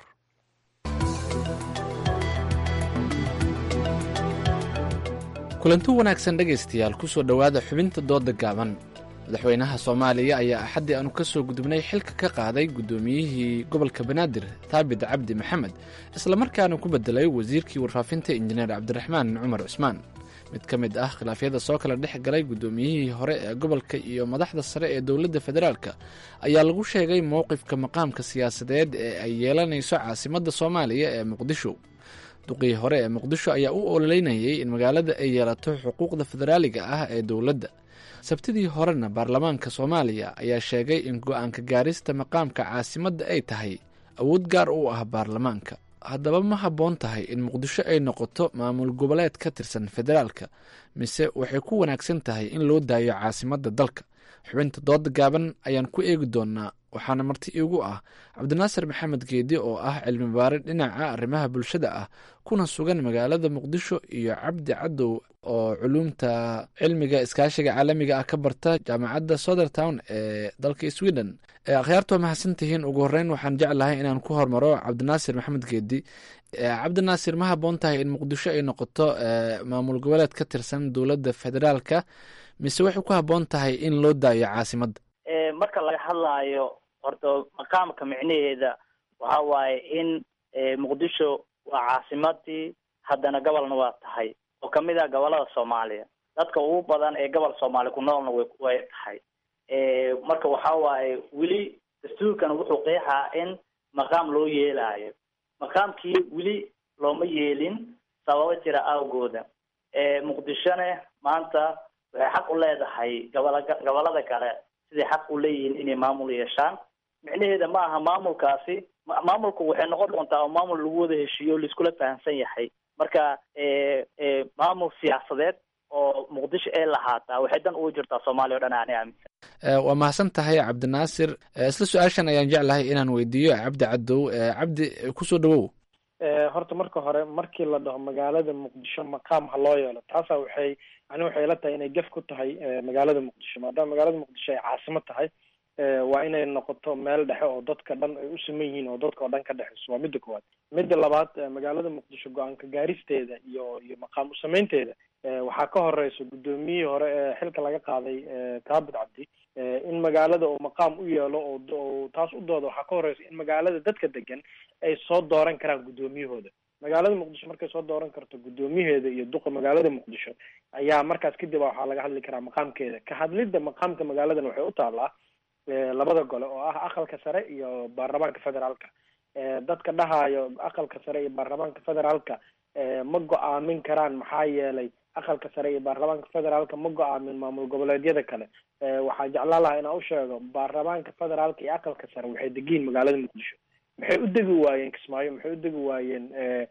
kulanti wanaagsan dhegaystayaal kusoo dhowaada xubinta dooda gaaban madaxweynaha soomaaliya ayaa axaddii aanu ka soo gudubnay xilka ka qaaday guddoomiyihii gobolka banaadir thaabit cabdi maxamed islamarkaana ku bedelay wasiirkii warfaafinta injineer cabdiraxmaan cumar cusmaan mid ka mid ah khilaafyada soo kala dhex galay guddoomiyihii hore ee gobolka iyo madaxda sare ee dowladda federaalka ayaa lagu sheegay mowqifka maqaamka siyaasadeed ee ay yeelanayso caasimadda soomaaliya ee muqdisho duqii hore ee muqdisho ayaa u ololeynayay in magaalada ay yeelato xuquuqda federaaliga ah ee dowladda sabtidii horena baarlamaanka soomaaliya ayaa sheegay in go-aanka gaarista maqaamka caasimadda ay tahay awood gaar u ah baarlamaanka haddaba ma habboon tahay in muqdisho ay noqoto maamul goboleed ka tirsan federaalka mise waxay ku wanaagsan tahay in loo daayo caasimadda dalka xubinta dooda gaaban ayaan ku eegi doonaa waxaana marti iigu ah cabdinaasir maxamed geedi oo ah cilmi baare dhinaca arrimaha bulshada ah kuna sugan magaalada muqdisho iyo cabdi cadow oo culuumta cilmiga iskaashiga caalamiga ah ka barta jaamacadda southertown ee dalka sweden akhyaartu waa mahadsantihiin ugu horeyn waxaan jeclahay inaan ku hormaro cabdinaasir maxamed geedi cabdinaasir ma habboon tahay in muqdisho ay noqoto maamul goboleed ka tirsan dowladda federaalka mise waxay ku habboon tahay in loo daayo caasimadda marka laga hadlaayo horta maqaamka micnaheeda waxa waaye in muqdisho waa caasimadii haddana gobolna waa tahay oo kamid ah gobolada soomaaliya dadka ugu badan ee gobol soomaaliya ku noolna way way tahay marka waxa waaye weli dastuurkan wuxuu qeexaa in maqaam loo yeelaayo maqaamkii weli looma yeelin sababo jira awgooda muqdishone maanta waxay xaq u leedahay gobola gobolada kale siday xaq u leeyihiin inay maamul yeeshaan micnaheeda ma aha maamulkaasi maamulku waxay noqon doontaa oo maamul lagu wada heshiiyo o laiskula fahamsan yahay marka maamul siyaasadeed oo muqdisho ay lahaataa waxay dan ugu jirtaa soomaaliya o dhan ani aaminsan waa mahadsan tahay cabdinaasir isla su-aashan ayaan jeclahay inaan weydiiyo cabdi cadow cabdi kusoo dhawow horta marka hore markii la dhaho magaalada muqdisho maqaam ha loo yeelo taasa waxay ani waxay ila tahay inay gef ku tahay magaalada muqdisho maadaama magaalada muqdisho ay caasimo tahay waa inay noqoto meel dhexe oo dadka dhan ay u siman yihiin oo dadka oo dhan ka dhexeyso waa midda koowaad midda labaad magaalada muqdisho go-aanka gaaristeeda iyo iyo maqaam usameynteeda waxaa ka horeysa guddoomiyihii hore ee xilka laga qaaday taabit cabdi in magaalada uu maqaam u yeelo oo taas u dooda waxaa ka horeysa in magaalada dadka degan ay soo dooran karaan guddoomiyahooda magaalada muqdisho markay soo dooran karto guddoomiyaheeda iyo duqa magaalada muqdisho ayaa markaas kadib waxaa laga hadli karaa maqaamkeeda ka hadlidda maqaamka magaaladan waxay u taallaa labada gole oo ah aqalka sare iyo baarlamaanka federaalka dadka dhahayo aqalka sare iyo baarlamaanka federaalka ma go-aamin karaan maxaa yeelay aqalka sare iyo baarlamaanka federaalka ma go-aamin maamul goboleedyada kale waxaa jeclaan lahaa inaan usheego baarlamaanka federaalka iyo aqalka sare waxay degiin magaalada muqdisho maxay u degi waayeen kismaayo maxay u degi waayeen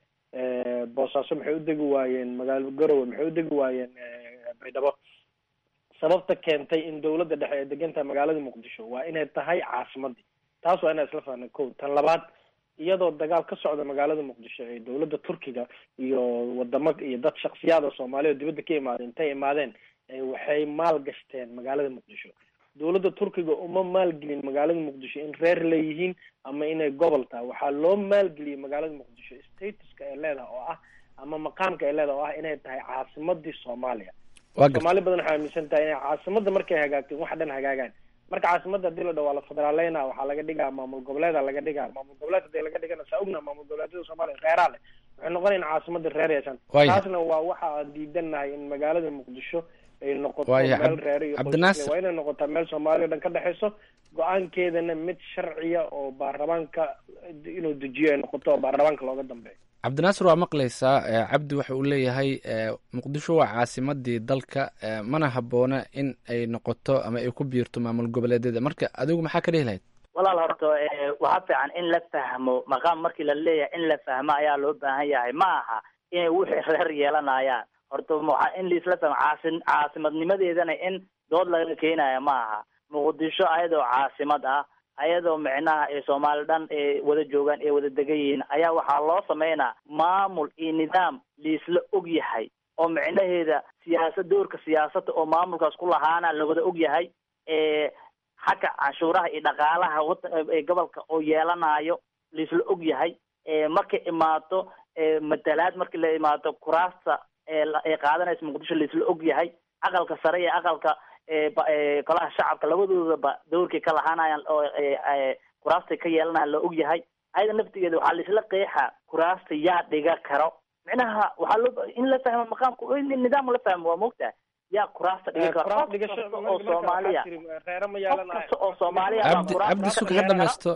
boosaaso maxay u degi waayeen magaalo garowe maxay u degi waayeen baydhabo sababta keentay in dawladda dhexe ay degan tahay magaalada muqdisho waa inay tahay caasimadii taas waa inaan isla fahnay ko tan labaad iyadoo dagaal ka socda magaalada muqdisho ee dawladda turkiga iyo wadamo iyo dad shaksiyaad oo soomaaliya oo dibadda ka imaadeen intay imaadeen waxay maal gashteen magaalada muqdisho dawladda turkiga uma maalgelin magaalada muqdisho in reer leeyihiin ama inay gobol tahay waxaa loo maalgeliyay magaalada muqdisho statuska ay leedahay oo ah ama maqaamka ay leedahay oo ah inay tahay caasimadii soomaaliya soomaali badan waxay aaminsan tahay inay caasimada markay hagaagteen wax dhan hagaagaan marka caasimada hadii la dhaho waa la federaaleyna waxaa laga dhigaa maamul goboleeda laga dhigaa maamul goboleed hadii laga dhigana saa ogna maamul goboleedyada soomaaliya reeraa leh waxay noqonaya in caasimada reer yeeshaan taasna waa waxa aan diidanahay in magaalada muqdisho ay noqoto meel reer iyo qoys waa inay noqotaa meel soomaaliya o dhan ka dhexeyso go-aankeedana mid sharciya oo baarlamaanka inuu dejiyo ay noqoto oo baarlamaanka looga dambeeyo cabdinaasir waa maqlaysaa cabdi waxa uu leeyahay muqdisho waa caasimadii dalka mana habboona in ay noqoto ama ay ku biirto maamul goboleedyada marka adigu maxaa ka dhihi lahayd walaal horta waxaa fiican in la fahmo maqaam markii la leeyahay in la fahmo ayaa loo baahan yahay ma aha inay wixii reer yeelanayaan horta waa in laisla fahmo caasi caasimadnimadeedana in dood laga keenaya ma aha muqdisho ayadoo caasimad ah ayadoo micnaha ee soomaali dhan ee wada joogaan ee wada degan yihiin ayaa waxaa loo sameynaa maamul iyo nidaam laisla og yahay oo micnaheeda siyaasad doorka siyaasadda oo maamulkaas ku lahaana lawada og yahay xagga canshuuraha iyo dhaqaalaha ee gobolka oo yeelanayo laisla og yahay markay imaato matalaad markii la imaato kuraasta ee qaadanaysa muqdisho laisla og yahay aqalka sare iyo aqalka golaha shacabka labadoodaba dowrkay ka lahaanayaan oo kuraastay ka yeelanayaan la og yahay ayada naftigeeda waxaa laisla qeexa kuraasta yaa dhiga karo micnaha waxaa loo in la fahmo maqaamka in nidaam la fahmo waa moogtahay yaa kuraasta dhigi karo qof kasta oo soomaaliya qof kasta oo soomaaliya cabdi cabdi suka ha dhamaysto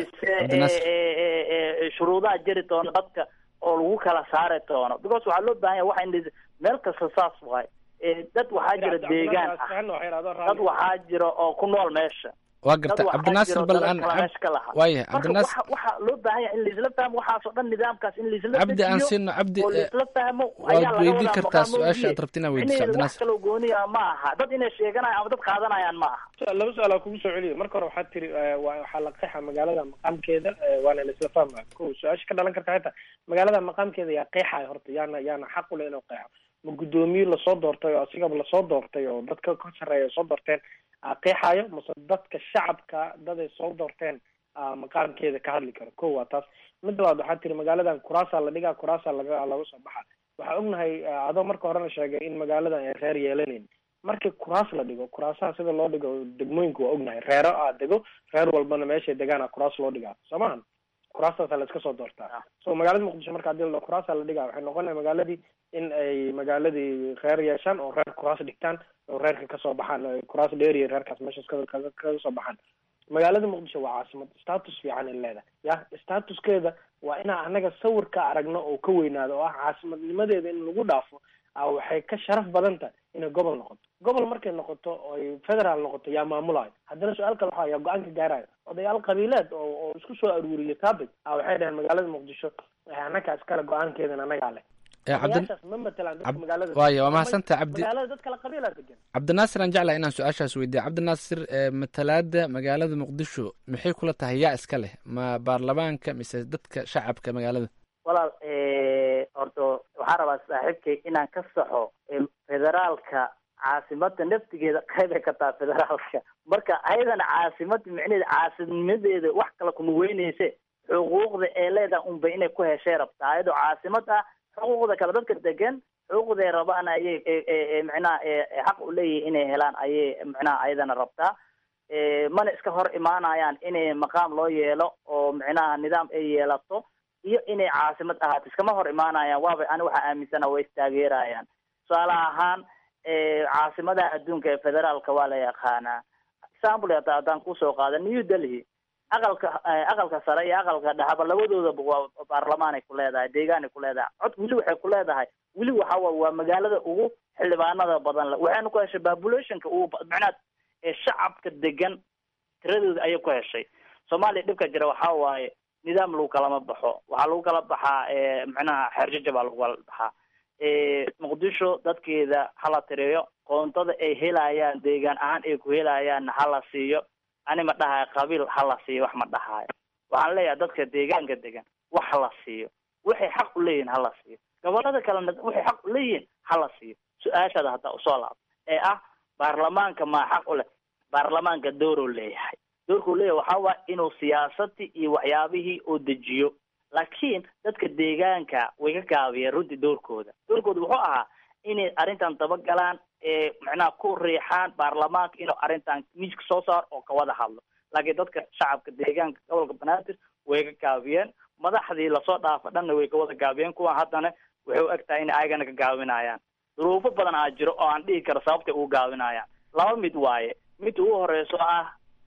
cabdinaasir shuruudaha jiri doona dadka oo lagu kala saari doono because waxaa loo baahan yahay waxa in meel kasta saas waay dad waxaa jira deegaan ah dad waxaa jira oo ku nool meesha waa garta cabdinaasir bal aan waaya cabdinaasir waxaa loo baahan yahay in laisla fahmo waxaasoo dhan nidaamkaas in laisla cabdi aan siino cabdi oo laisla fahmo waad weydiin kartaa su-aasha aad rabti inaad weydiiso wax cabdinaasir kaloo gooniya ma aha dad inay sheeganayaan ama dad qaadanayaan ma aha laba su-aal kugu soo celiya marka hore waxaad tiri waxaa la qeexa magaalada maqaamkeeda waana laisla fahmaya ko su-aasha ka dhalan karta xitaa magaalada maqaamkeeda yaa qeexaya horta yaana yaana xaq u leh inuu qeexo ma guddoomiye lasoo doortay oo asigaba lasoo doortay oo dadka ka sarreeya soo doorteen qeexayo mase dadka shacabka daday soo doorteen maqaamkeeda ka hadli karo ko waa taas mid labaad waxaa tiri magaaladan kuraasaa la dhigaa kuraasaa laga laga soo baxa waxaa ognahay adoo marka horena sheegay in magaaladan ay reer yeelanayn markii kuraas la dhigo kuraasaha sida loo dhigo degmooyinka waa ognahay reero aa dego reer walbana meeshay degaana kuraas loo dhigaa soo mahan kuraastaasa la iska soo doortaa so magaalada muqdisho marka hadii la dhaho kuraasaa la dhigaa waxay noqonaya magaaladii in ay magaaladii reer yeeshaan oo reer kuraas dhigtaan oo reerka kasoo baxaan kuraas dheeriya reerkaas meeshaas kaga kaga soo baxaan magaalada muqdisho waa caasimad status fiican ay leedahay ya statuskeeda waa inaa anaga sawir ka aragno oo ka weynaado oo ah caasimadnimadeeda in lagu dhaafo a waxay ka sharaf badan tahay inay gobol noqoto gobol markay noqoto oy federaal noqoto yaa maamulayo haddana su-aal kale waxaa yaa go-aanka gaarayo odayaal qabiileed oo oo isku soo aruuriya topic a waxay dhaheen magaalada muqdisho annagaa iskale go-aankeedan annagaa leh odayaashaas ma matalaan dadka magaalada waayo waa mahadsantaha cabdi magaalada dad kale qabiilaa degan cabdinaasir aan jeclaha inaan su-aashaas weydiiya cabdinaasir matalaada magaalada muqdisho maxay kula tahay yaa iska leh ma baarlamaanka mise dadka shacabka magaalada walaal horta waxaan rabaa saaxiibkay inaan ka saxo federaalka caasimada naftigeeda qaybay ka taha federaalka marka ayadana caasimada micneheeda caasimadeeda wax kale kuma weyneyse xuquuqda ee leedahay unbay inay ku heshay rabtaa ayadoo caasimad ah xuquuqda kale dadka degan xuquuqday rabaan ayay micnaha xaq u leeyihin inay helaan ayay micnaha ayadana rabtaa mana iska hor imaanayaan inay maqaam loo yeelo oo micnaha nidaam ay yeelato iyo inay caasimad ahaato iskama hor imaanayaan waaba ani waxaa aaminsana way istaageerayaan tusaale ahaan caasimadaha adduunka ee federaalka waa la yaqaanaa example hata haddaan kusoo qaada new delhi aqalka aqalka sare iyo aqalka dhexaba labadoodaba waa baarlamaanay ku leedahay deegaanay ku leedahay cod weli waxay ku leedahay weli waxa wa waa magaalada ugu xildhibaanada badan le waxayna ku heshay populationka ugu macnaha ee shacabka degan tiradooda ayay ku heshay soomaaliya dhibka jira waxa waaye nidaam lagu kalama baxo waxaa lagu kala baxaa macnaha xeerjaja baa lagu kala baxaa muqdisho dadkeeda hala tiriyo qoontada ay helayaan deegaan ahaan ay ku helayaanna hala siiyo ani ma dhahayo qabiil hala siiyo wax ma dhahayo waxaan leeyahay dadka deegaanka degan wax hala siiyo waxay xaq u leeyihin hala siiyo gobolada kalena waxay xaq u leeyihin hala siiyo su-aashaada hataa usoo laabto ee ah baarlamaanka maa xaq u leh baarlamaanka dooruu leeyahay doorkuu leeyahay waxaa waaya inuu siyaasadii iyo waxyaabihii oo dejiyo laakiin dadka deegaanka way ka gaabiyeen runtii doorkooda doorkooda wuxuu ahaa inay arrintan dabagalaan ee macnaha ku riixaan baarlamaanka inuu arrintan miiska soo saaro oo kawada hadlo laakiin dadka shacabka deegaanka gobolka banaadir way ka gaabiyeen madaxdii lasoo dhaafa dhanna way kawada gaabiyeen kuwan haddana waxay u eg tahay inay ayagana ka gaabinayaan duruufo badan aa jiro oo aan dhihi karo sababtay ugu gaabinayaan laba mid waaye mid ugu horeyso ah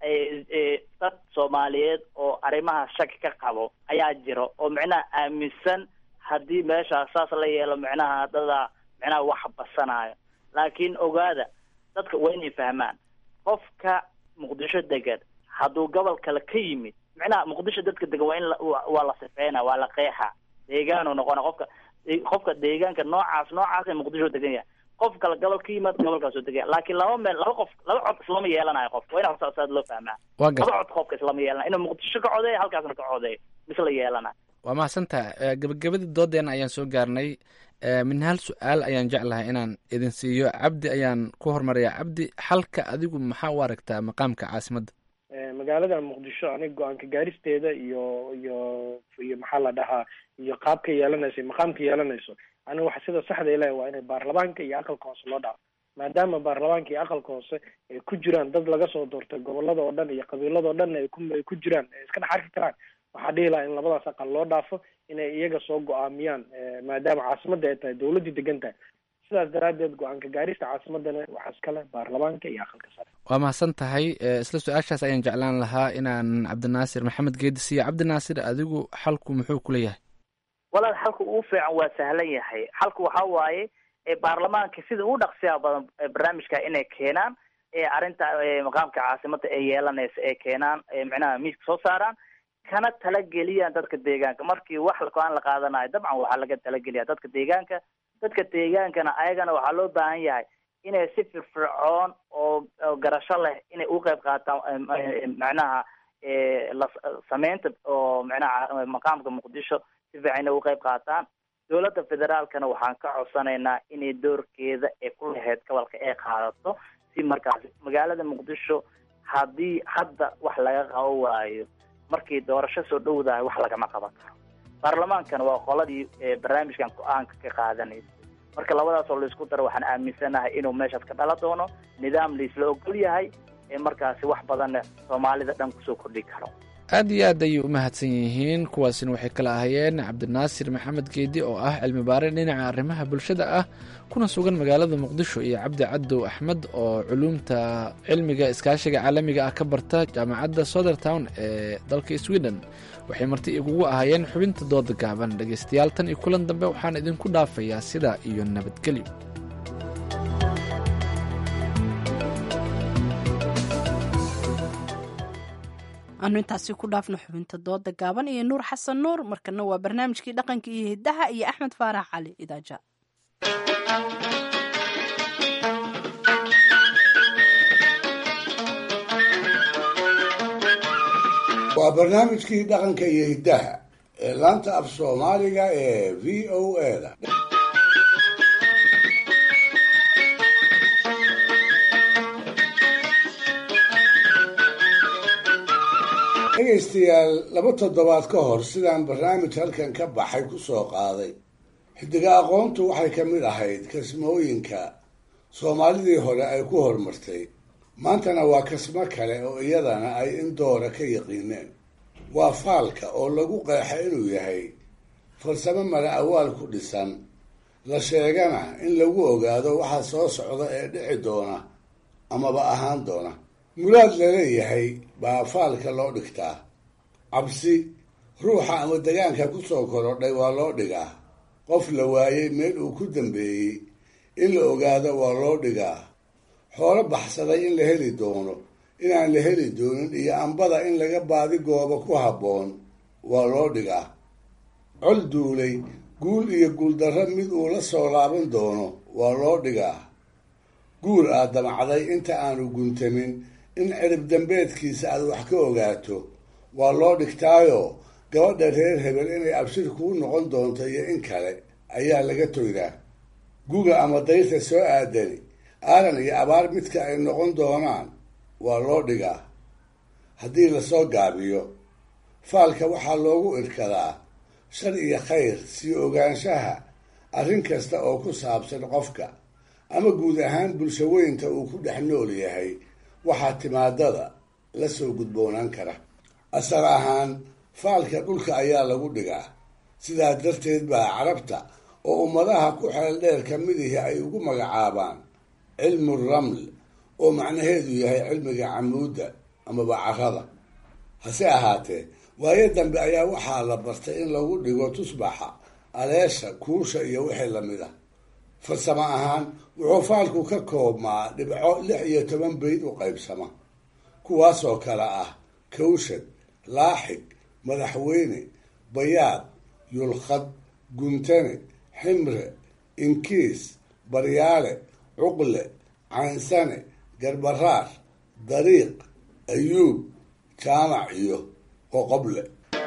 dad soomaaliyeed oo arrimaha shaki ka qabo ayaa jiro oo micnaha aaminsan haddii meeshaas saas la yeelo micnaha dadaa micnaha wax basanayo laakiin ogaada dadka waa inay fahmaan qofka muqdisho degan hadduu gobol kale ka yimid micnaha muqdisho dadka degan waa in waa la sifeyna waa la qeexa deegaanu noqona qofka qofka deegaanka noocaas noocaas ee muqdisho degan yahay qof kale gobol ka yimaad gobolkaasoo degan yahay laakiin laba meel laba qof laba cod islama yeelanayo qofka waa in saad loo fahmaa laba cod qofka islama yeelanayo inuu muqdisho ka codeeyo halkaasna ka codeeyo misla yeelanayo waa mahadsantaha gabagabadii doodeena ayaan soo gaarnay min hal su-aal ayaan jeclahay inaan idin siiyo cabdi ayaan ku hormarayaa cabdi xalka adigu maxaa u aragtaa maqaamka caasimadda magaalada muqdisho aniga go-aanka gaaristeeda iyo iyo iyo maxaa la dhahaa iyo qaabka yeelanayso maqaamka yeelanayso aniga waxa sida saxda ilahi waa inay baarlamaanka iyo aqalka hoose loo dhaafo maadaama baarlamaanka iyo aqalka hoose ay ku jiraan dad laga soo doortay gobolada oo dhan iyo qabiilada oo dhan ay ku ay ku jiraan ay iska dhex arki karaan waxaa dhihi lahaa in labadaas aqal loo dhaafo inay iyaga soo go-aamiyaan maadaama caasimadda ay tahay dawladdii degan tahay sidaas daraaddeed go-aanka gaarista caasimadana waxaa iskale baarlamaanka iyo aqalka sare waa mahadsan tahay isla su-aashaas ayaan jeclaan lahaa inaan cabdinaasir maxamed geedi siiyo cabdinaasir adigu xalku muxuu ku leeyahay walaal xalku ugu fiican waa sahlan yahay xalku waxa waaye baarlamaanka sida ugu dhaqsiyaha badan barnaamijka inay keenaan arrinta maqaamka caasimada ee yeelanaysa ay keenaan micnaha miiska soo saaraan kana talageliyaan dadka deegaanka markii wax go-aan la qaadanayo dabcan waxaa laga talageliya dadka deegaanka dadka deegaankana ayagana waxaa loo baahan yahay inay si firfircoon oo garasho leh inay u qeyb qaataan macnaha la sameynta oo macnaha maqaamka muqdisho si fiican inay u qeyb qaataan dowladda federaalkana waxaan ka codsanaynaa inay doorkeeda ee ku lahayd gobolka ay qaadato si markaas magaalada muqdisho haddii hadda wax laga qabo waayo markii doorasho soo dhowdahay wax lagama qaban karo baarlamaankana waa qoladii barnaamijkan go-aanka ka qaadanaysa marka labadaas oo laisku daro waxaan aaminsanahay inuu meeshaas ka dhala doono nidaam laisla ogol yahay ee markaasi wax badanna soomaalida dhan kusoo kordhi karo aad iyo aad ayay u mahadsan yihiin kuwaasina waxay kala ahayeen cabdinaasir maxamed geedi oo ah cilmi baare dhinaca arrimaha bulshada ah kuna sugan magaalada muqdisho iyo cabdi cadow axmed oo culuumta cilmiga iskaashiga caalamiga ah ka barta jaamacadda southertown ee dalka sweden waxay marti igugu ahaayeen xubinta dooda gaaban dhegaystayaal tan iyo kulan dambe waxaan idinku dhaafayaa sidaa iyo nabadgelyo aanu intaasi ku dhaafno xubinta dooda gaaban iyo nuur xasan nuur markana waa barnaamijkii dhaqanka iyo hidaha iyo axmed faarax cali idaaja waa barnaamijkii dhaqanka iyo hiddaha ee laanta af soomaaliga ee v o eda dhegaystayaal laba toddobaad ka hor sidaan barnaamij halkan ka baxay ku soo qaaday xidiga aqoontu waxay ka mid ahayd kasmooyinka soomaalidii hore ay ku horumartay maantana waa kasmo kale oo iyadana ay in doora ka yaqiineen waa faalka oo lagu qeexa inuu yahay farsamo mara awaal ku dhisan la sheegana in lagu ogaado waxa soo socda ee dhici doona amaba ahaan doona muraad laleeyahay baa faalka loo dhigtaa cabsi ruuxa ama degaanka ku soo korodhay waa loo dhigaa qof la waayey meel uu ku dambeeyey in la ogaado waa loo dhigaa xoolo baxsaday in la heli doono inaan la heli doonin iyo ambada in laga baadi goobo ku habboon waa loo dhigaa col duulay guul iyo guuldarro mid uu la soo laaban doono waa loo dhigaa guul aad damacday inta aanu guntamin in cirib dambeedkiisa aad wax ka ogaato waa loo dhigtaayo gabadha reer hebel inay abshir kuu noqon doonto iyo in kale ayaa laga toydaa guga ama dayrta soo aadani aadan iyo abaar midka ay noqon doonaan waa loo dhigaa haddii lasoo gaabiyo faalka waxaa loogu irkadaa shar iyo khayr sii ogaanshaha arrin kasta oo ku saabsan qofka ama guud ahaan bulsho weynta uu ku dhex nool yahay waxaa timaadada la soo gudboonaan kara asal ahaan faalka dhulka ayaa lagu dhigaa sidaa darteed baa carabta oo ummadaha ku xeel dheer ka midihii ay ugu magacaabaan cilmu raml oo macnaheedu yahay cilmiga camuudda amaba carada hase ahaatee waayo dambe ayaa waxaa la bartay in lagu dhigo tusbaxa aleesha kuusha iyo wixii lamid ah farsamo ahaan wuxuu faalku ka koobmaa dhibco lix iyo toban bayd u qaybsama kuwaasoo kale ah kawshad laaxig madaxweyne bayaad yulkhad guntane ximre inkiis baryaale cuqle caynsane garbaraar dariiq ayuub jaamac iyo qoqoble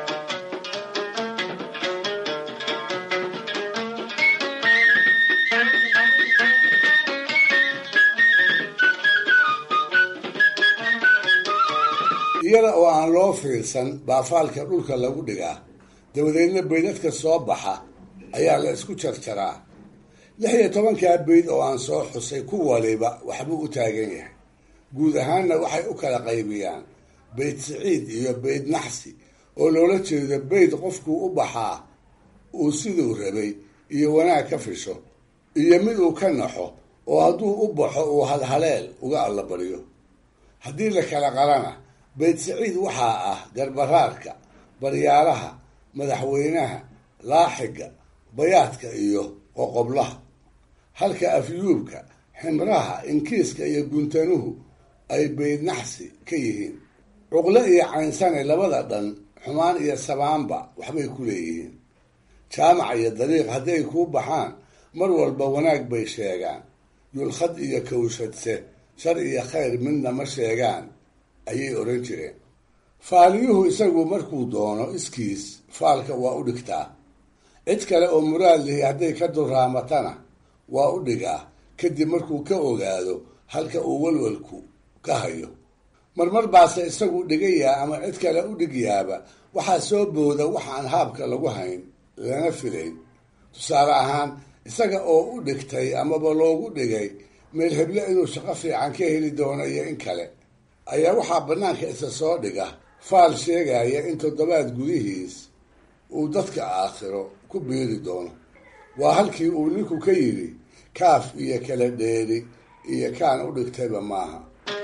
iyada oo aan loo fiirsan baa faalka dhulka lagu dhigaa dabadeedna baydadka soo baxa ayaa la isku jarjaraa lix iyo tobankaa bayd oo aan soo xusay ku waliba waxbuu u taagan yahay guud ahaanna waxay u kala qaybiyaan bayd siciid iyo bayd naxsi oo loola jeedo bayd qofkuu u baxaa uu siduu rabay iyo wanaag ka fisho iyo mid uu ka naxo oo hadduu u baxo uu halhaleel uga allabaryo haddii la kala qalana bayd siciid waxaa ah garbaraarka baryaalaha madaxweynaha laaxiga bayaadka iyo qoqoblaha halka afyuubka ximraha inkiiska iyo guntanuhu ay bayd naxsi ka yihiin cuqle iyo caynsane labada dhan xumaan iyo sabaanba waxbay ku leeyihiin jaamac iyo dariiq hadday kuu baxaan mar walba wanaag bay sheegaan yulkhad iyo kawshadse shar iyo khayr midna ma sheegaan ayay odhan jireen faaliyuhu isagu markuu doono iskiis faalka waa u dhigtaa cid kale oo muraad lihi hadday ka duraamatana waa u dhigaa kadib markuu ka ogaado halka uu walwalku ka hayo marmar baase isagu dhigayaa ama cid kale u dhigyaaba waxaa soo booda waxaan haabka lagu hayn lana filayn tusaale ahaan isaga oo u dhigtay amaba loogu dhigay meel heble inuu shaqo fiican ka heli doono iyo in kale ayaa waxaa bannaanka isa soo dhiga faal sheegaya in toddobaad gudihiis uu dadka aakhiro ku biiri doono waa halkii uu ninku ka yidhi kaaf iyo kala dheeri iyo kaan u dhigtayba maaha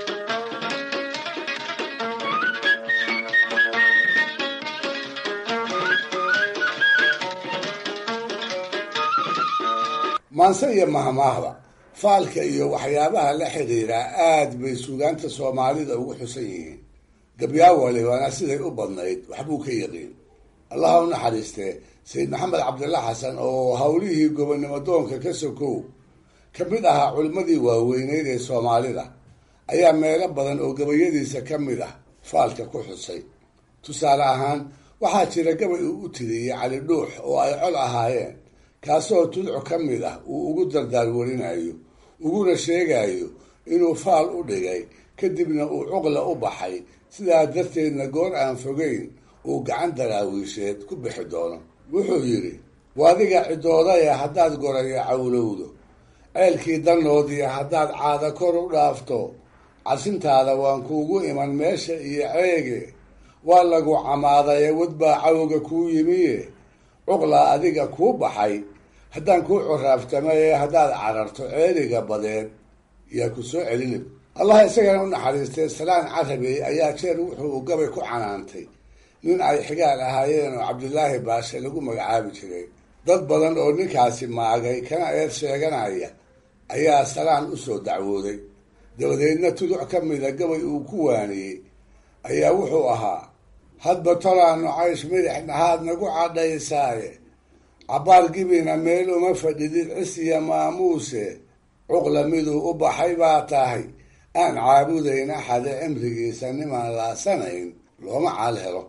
maanse iyo mahmaahda faalka iyo waxyaabaha la xidhiidhaa aad bay suugaanta soomaalida ugu xusan yihiin gabyaa walibana siday u badnayd waxbuu ka yaqiin allaha u naxariistee sayid maxamed cabdilla xasan oo howlihii gobonnimo doonka ka sokow ka mid ahaa culimmadii waaweyneyd ee soomaalida ayaa meelo badan oo gabayadiisa ka mid ah faalka ku xusay tusaale ahaan waxaa jira gabay uu u tiriyey cali dhuux oo ay col ahaayeen kaasoo tudco ka mid ah uu ugu dardaarwarinayo uguna sheegayo inuu faal u dhigay kadibna uu cuqla u baxay sidaa darteedna goor aan fogeyn uu gacan daraawiisheed ku bixi doono wuxuu yidhi waadiga cidoodaya haddaad goraya cawlowdo ceelkii dannoodiya haddaad caada kor u dhaafto casintaada waan kuugu iman meesha iyo ceege waa lagu camaadaye wadbaa cawga kuu yimiye cuqlaa adiga kuu baxay haddaan kuu coraaftama ee haddaad cararto ceeliga badeed yaa ku soo celinib allah isagana u naxariistay salaan carabey ayaa jeer wuxuu gabay ku canaantay nin ay xigaal ahaayeen oo cabdilaahi baashe lagu magacaabi jiray dad badan oo ninkaasi maagay kana eed sheeganaya ayaa salaan usoo dacwooday dabadeedna tuduc ka mida gabay uu ku waaniyey ayaa wuxuu ahaa hadba tolaanu caysh midix dhahaad nagu cadhaysaaye cabbaar gibina meel uma fadhidid cisiya maamuuse cuqla miduu u baxay baa tahay aan caabudayn axade cimrigiisa nimaan laasanayn looma caal helo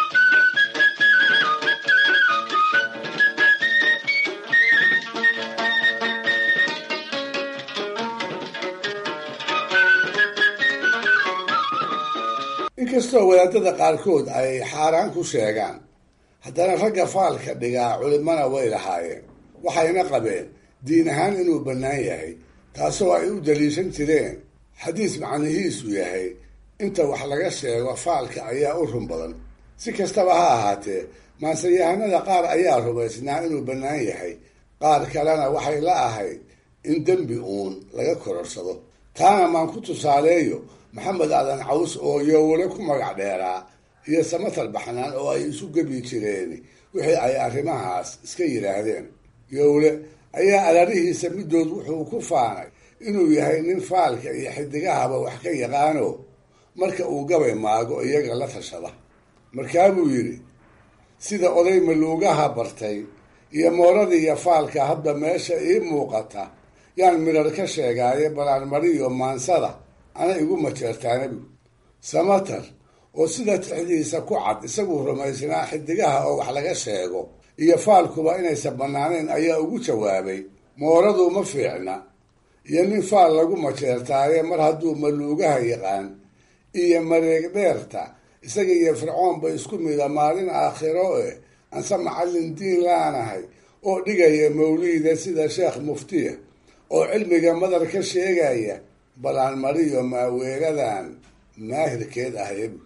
inkastoo wadaadada qaarkood ay xaaraan ku sheegaan haddana ragga faalka dhigaa culimana way lahaayeen waxayna qabeen diin ahaan inuu bannaan yahay taasoo ay u daliishan jireen xadiis macnihiisu yahay inta wax laga sheego faalka ayaa u run badan si kastaba ha ahaatee maanseyahanada qaar ayaa rumaysnaa inuu bannaan yahay qaar kalena waxay la ahayd in dembi uun laga kororsado taana maan ku tusaaleeyo maxamed aadan caws oo yowle ku magac dheeraa iyo samatar baxnaan oo ay isu gebi jireen wixii ay arrimahaas iska yidhaahdeen yowle ayaa alarihiisa middood wuxuu ku faanay inuu yahay nin faalka iyo xidigahaba wax ka yaqaano marka uu gabay maago iyaga la tashada markaabuu yidhi sida oday maluugaha bartay iyo moorada iyo faalka hadda meesha ii muuqata yaan midhar ka sheegaaye balaanmariyo maansada ana igu majeertaanabu samatar oo sida tixdiisa ku cad isaguu rumaysnaa xidigaha oo wax laga sheego iyo faalkuba inaysan bannaanayn ayaa ugu jawaabay mooradu ma fiicna iyo nin faal lagu majeertaaye mar hadduu maluugaha yaqaan iyo mareeg dheerta isaga iyo fircoonba isku mida maalin aakhiro eh anse macallin diin laanahay oo dhigaya mawliida sida sheekh muftiya oo cilmiga madar ka sheegaya balaan mariyo maaweeladan maahirkeed ahaybu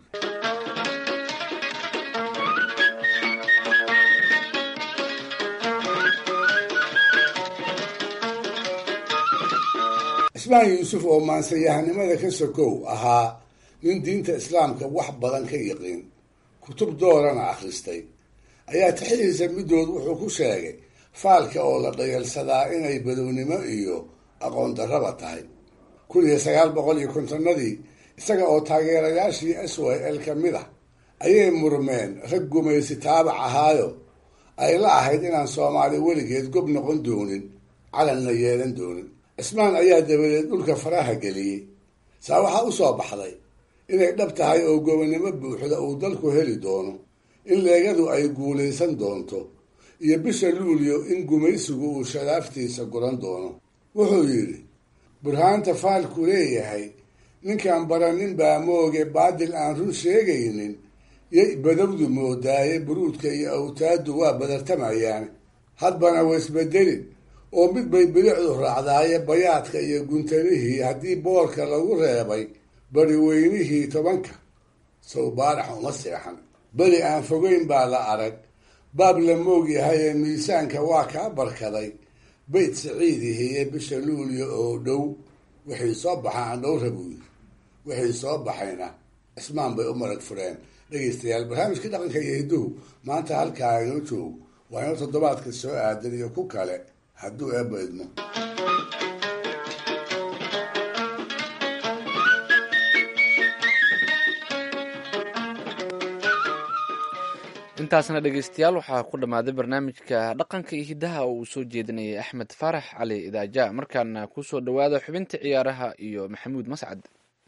cismaan yuusuf oo maansayahanimada ka sokow ahaa nin diinta islaamka wax badan ka yiqiin kutub doorana akhristay ayaa tixidiisa middood wuxuu ku sheegay faalka oo la dhayalsadaa inay badownimo iyo aqoon darraba tahay kun iyo sagaal boqol iyo kontonnadii isaga oo taageerayaashii s y l ka mid ah ayay murmeen rag gumaysi taabac ahaayo ay la ahayd inaan soomaali weligeed gob noqon doonin calanna yeelan doonin cismaan ayaa dabadeed dhulka faraha geliyey saa waxaa u soo baxday inay dhab tahay oo gobonnimo buuxda uu dalku heli doono in leegadu ay guulaysan doonto iyo bisha luulyo in gumaysigu uu shadaaftiisa guran doono wuxuu yidhi burhaanta faalku leeyahay ninkaan baranin baa mooge baadil aan run sheegaynin yay badowdu moodaaye buruudka iyo awtaaddu waa badartamayaan hadbana waisbedelin oo mid bay bilicdu raacdaaye bayaadka iyo guntanihii haddii boorka lagu reebay bari weynihii tobanka sow baarax uma seexan beri aan fogeyn baa la arag baab la moog yahay ee miisaanka waa kaa barkaday bayt siciidihiye bisha luulya oo dhow wixii soo baxa aan dhowra buu yiri wixii soo baxayna cismaan bay u marag fureen dhegaystayaal barnaamijkii dhaqanka iyo hidduhu maanta halkaa inoo joog waa inoo toddobaadka soo aadan iyo ku kale hadduu eebba idmo intaasna dhegeystayaal waxaa ku dhammaaday barnaamijka dhaqanka iyo hiddaha oo uu soo jeedinayay axmed faarax cali idaaja markaana kusoo dhowaada xubinta ciyaaraha iyo maxamuud mascad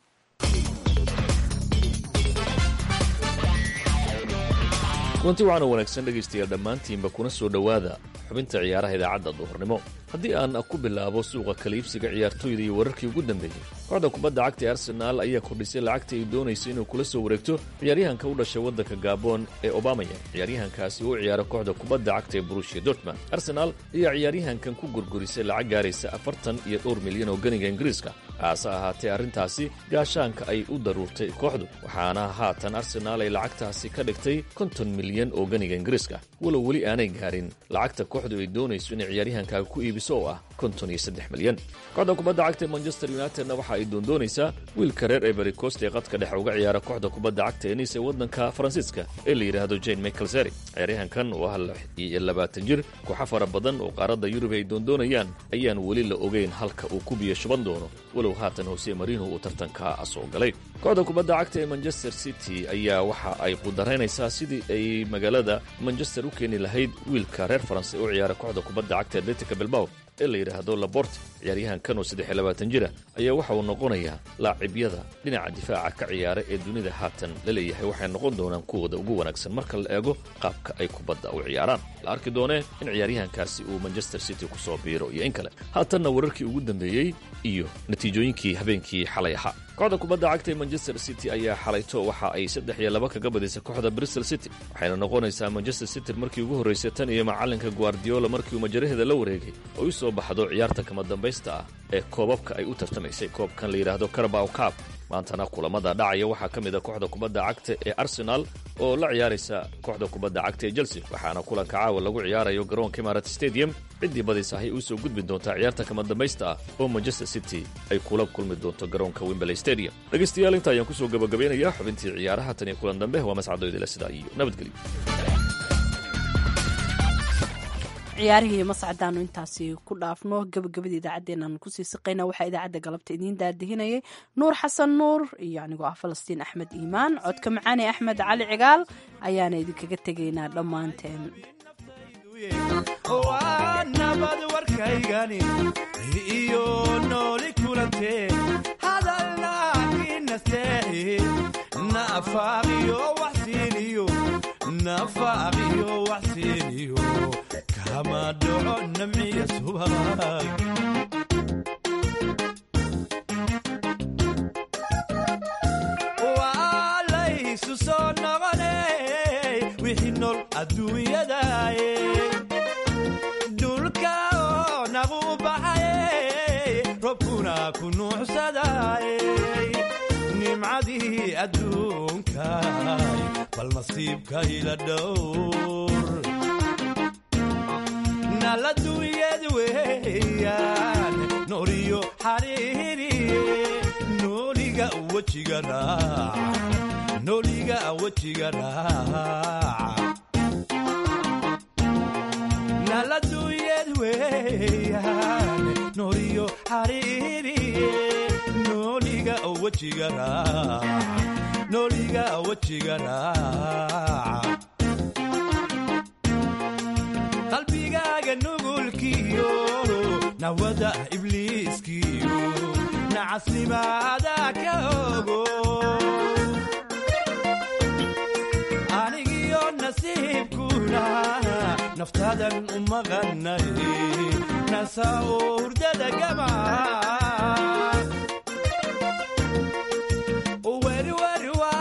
kulanti waxaana wanaagsan dhegaystayaal dhammaantiinba kuna soo dhowaada xubinta ciyaaraha idaacadda duhurnimo haddii aan ku bilaabo suuqa kaliibsiga ciyaartoyda iyo wararkii ugu dambeeyey kooxda kubadda cagta ee arsenaal ayaa kordhisay lacagta ay doonaysa inuu kula soo wareegto ciyaaryahanka u dhashay waddanka gabon ee obamaya ciyaaryahankaasi uu ciyaara kooxda kubadda cagta ee burushia dortmund arsenaal ayaa ciyaaryahankan ku gurgurisay lacag gaaraysa afartan iyo dhowr milyan oo ganiga ingiriiska hase ahaatee arrintaasi gaashaanka ay u daruurtay kooxdu waxaana haatan arsenaal ay lacagtaasi ka dhigtay konton milyan oo ganiga ingiriiska walow weli aanay gaarin lacagta kooxdu ay doonayso inay ciyaaryahankaaga ku iibiso oo ah konton iyo saddex milyan kooxda kubadda cagta ee manchester unitedna waxa ay doondoonaysaa wiilka reer ebery cost ee qadka dhexe uga ciyaara kooxda kubadda cagta ee niis ee waddanka faransiiska ee la yidhaahdo jane michaelseri ciyaaryahankan oo ah lix iyo labaatan jir kooxa fara badan oo qaaradda yurub ay doondoonayaan ayaan weli la ogeyn halka uu ku biyo shuban doono walow haatan hose marino uu tartanka soo galay kooxda kubadda cagta ee manchester city ayaa waxa ay qudaraynaysaa sidii ay magaalada manchester u keeni lahayd wiilka reer faranse u ciyaara kooxda kubadda cagta atletica bilbao ee la yidhaahdo labort ciyaaryahankan oo saddex iyo labaatan jira ayaa waxa uu noqonayaa laacibyada dhinaca difaaca ka ciyaara ee dunida haatan la leeyahay waxay noqon doonaan kuwooda ugu wanaagsan marka la eego qaabka ay kubadda u ciyaaraan la arki doonee in ciyaaryahankaasi uu manchester city ku soo biiro iyo in kale haatanna wararkii ugu dambeeyey iyo natiijooyinkii habeenkii xalay ahaa kooxda kubadda cagta ee manchester city ayaa xalayto waxa ay saddex iyo laba kaga badisay kooxda bristol city waxayna noqonaysaa manchester city markii ugu horraysay tan iyo macalinka guardiola markii uu majaraheeda la wareegay oo u soo baxdo ciyaarta kama dambaysta ah ee koobabka ay u tartamaysay koobkan la yidhaahdo carabaw cab maantana kulamada dhacaya waxaa ka mid a kooxda kubadda cagta ee arsenal oo la ciyaaraysa kooxda kubadda cagta ee chelsea waxaana kulanka caawa lagu ciyaarayo garoonka imarat stadium ciddii badis ahay uu soo gudbi doontaa ciyaarta kama dambaysta ah oo manchester city ay kula kulmi doonto garoonka wimberley stadium dhegaystayaal inta ayaan kusoo gabagabeynayaa xubintii ciyaaraha tan iyo kulan dambe waa mascadoydila sidaa iyo nabadgelyo ciyaarihii mascadaanu intaasi ku dhaafno gabagabada idaacaddeenaan kusii siqayna waxaa idaacadda galabta idiin daadihinayay nuur xasan nuur iyo anigoo ah falastiin axmed iimaan codka macaane axmed cali cigaal ayaana idinkaga tegaynaa dhammaanteen nabad warkaygani iyo nooli kulante hadalnaaginasteehi nafaaqiyo waxsiiniyo nafaaqiyo waxsiiniyo kama dhaco namciya subag waa laysu soo noqone wixii nool adduunyadaye dhulka oo nagu baxaye robkuna ku nuucsadaye nimcadii adduunkay bal nasiibka ila dhowr naladunyad weeyaan nooliyo xariiriye nooliga wejiga raac nooliga wejiga raac naladunyad weeyaan nooliyo xariiriye nooliga wejiga raac nooliga wejiga raac qalbigaaga nugulkiyo nawada ibliiskiyo nacasnimaada ka ogo anigiyo nasiibkuna naftaadan u maqannay nasa oo hurdada gama werwerwa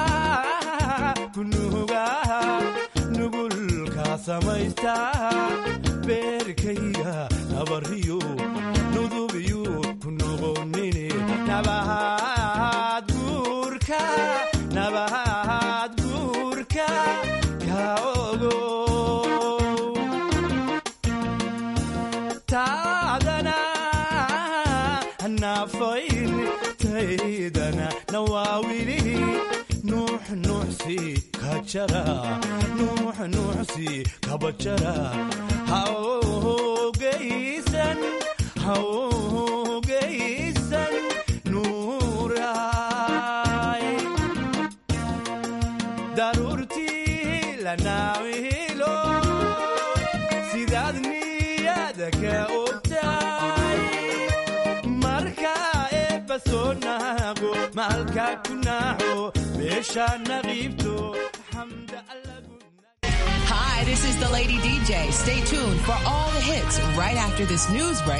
kunuga nugulka samaysta beerkayga nabariyo nudubiyo ku noqonine nabahaad guurka nabahaad naafayn taydana nawaawili nuux nuuxsi kajara nuux nuuxsi kabajara hawgeysan hawgeysan nuuraay daruurtii la naawilo sidaad niyada ka ogtaay marka eebba soo naago maalka ku naaxo meesha naqiibto Hi, this is the Lady DJ. Stay tuned for all the hits right after this news break.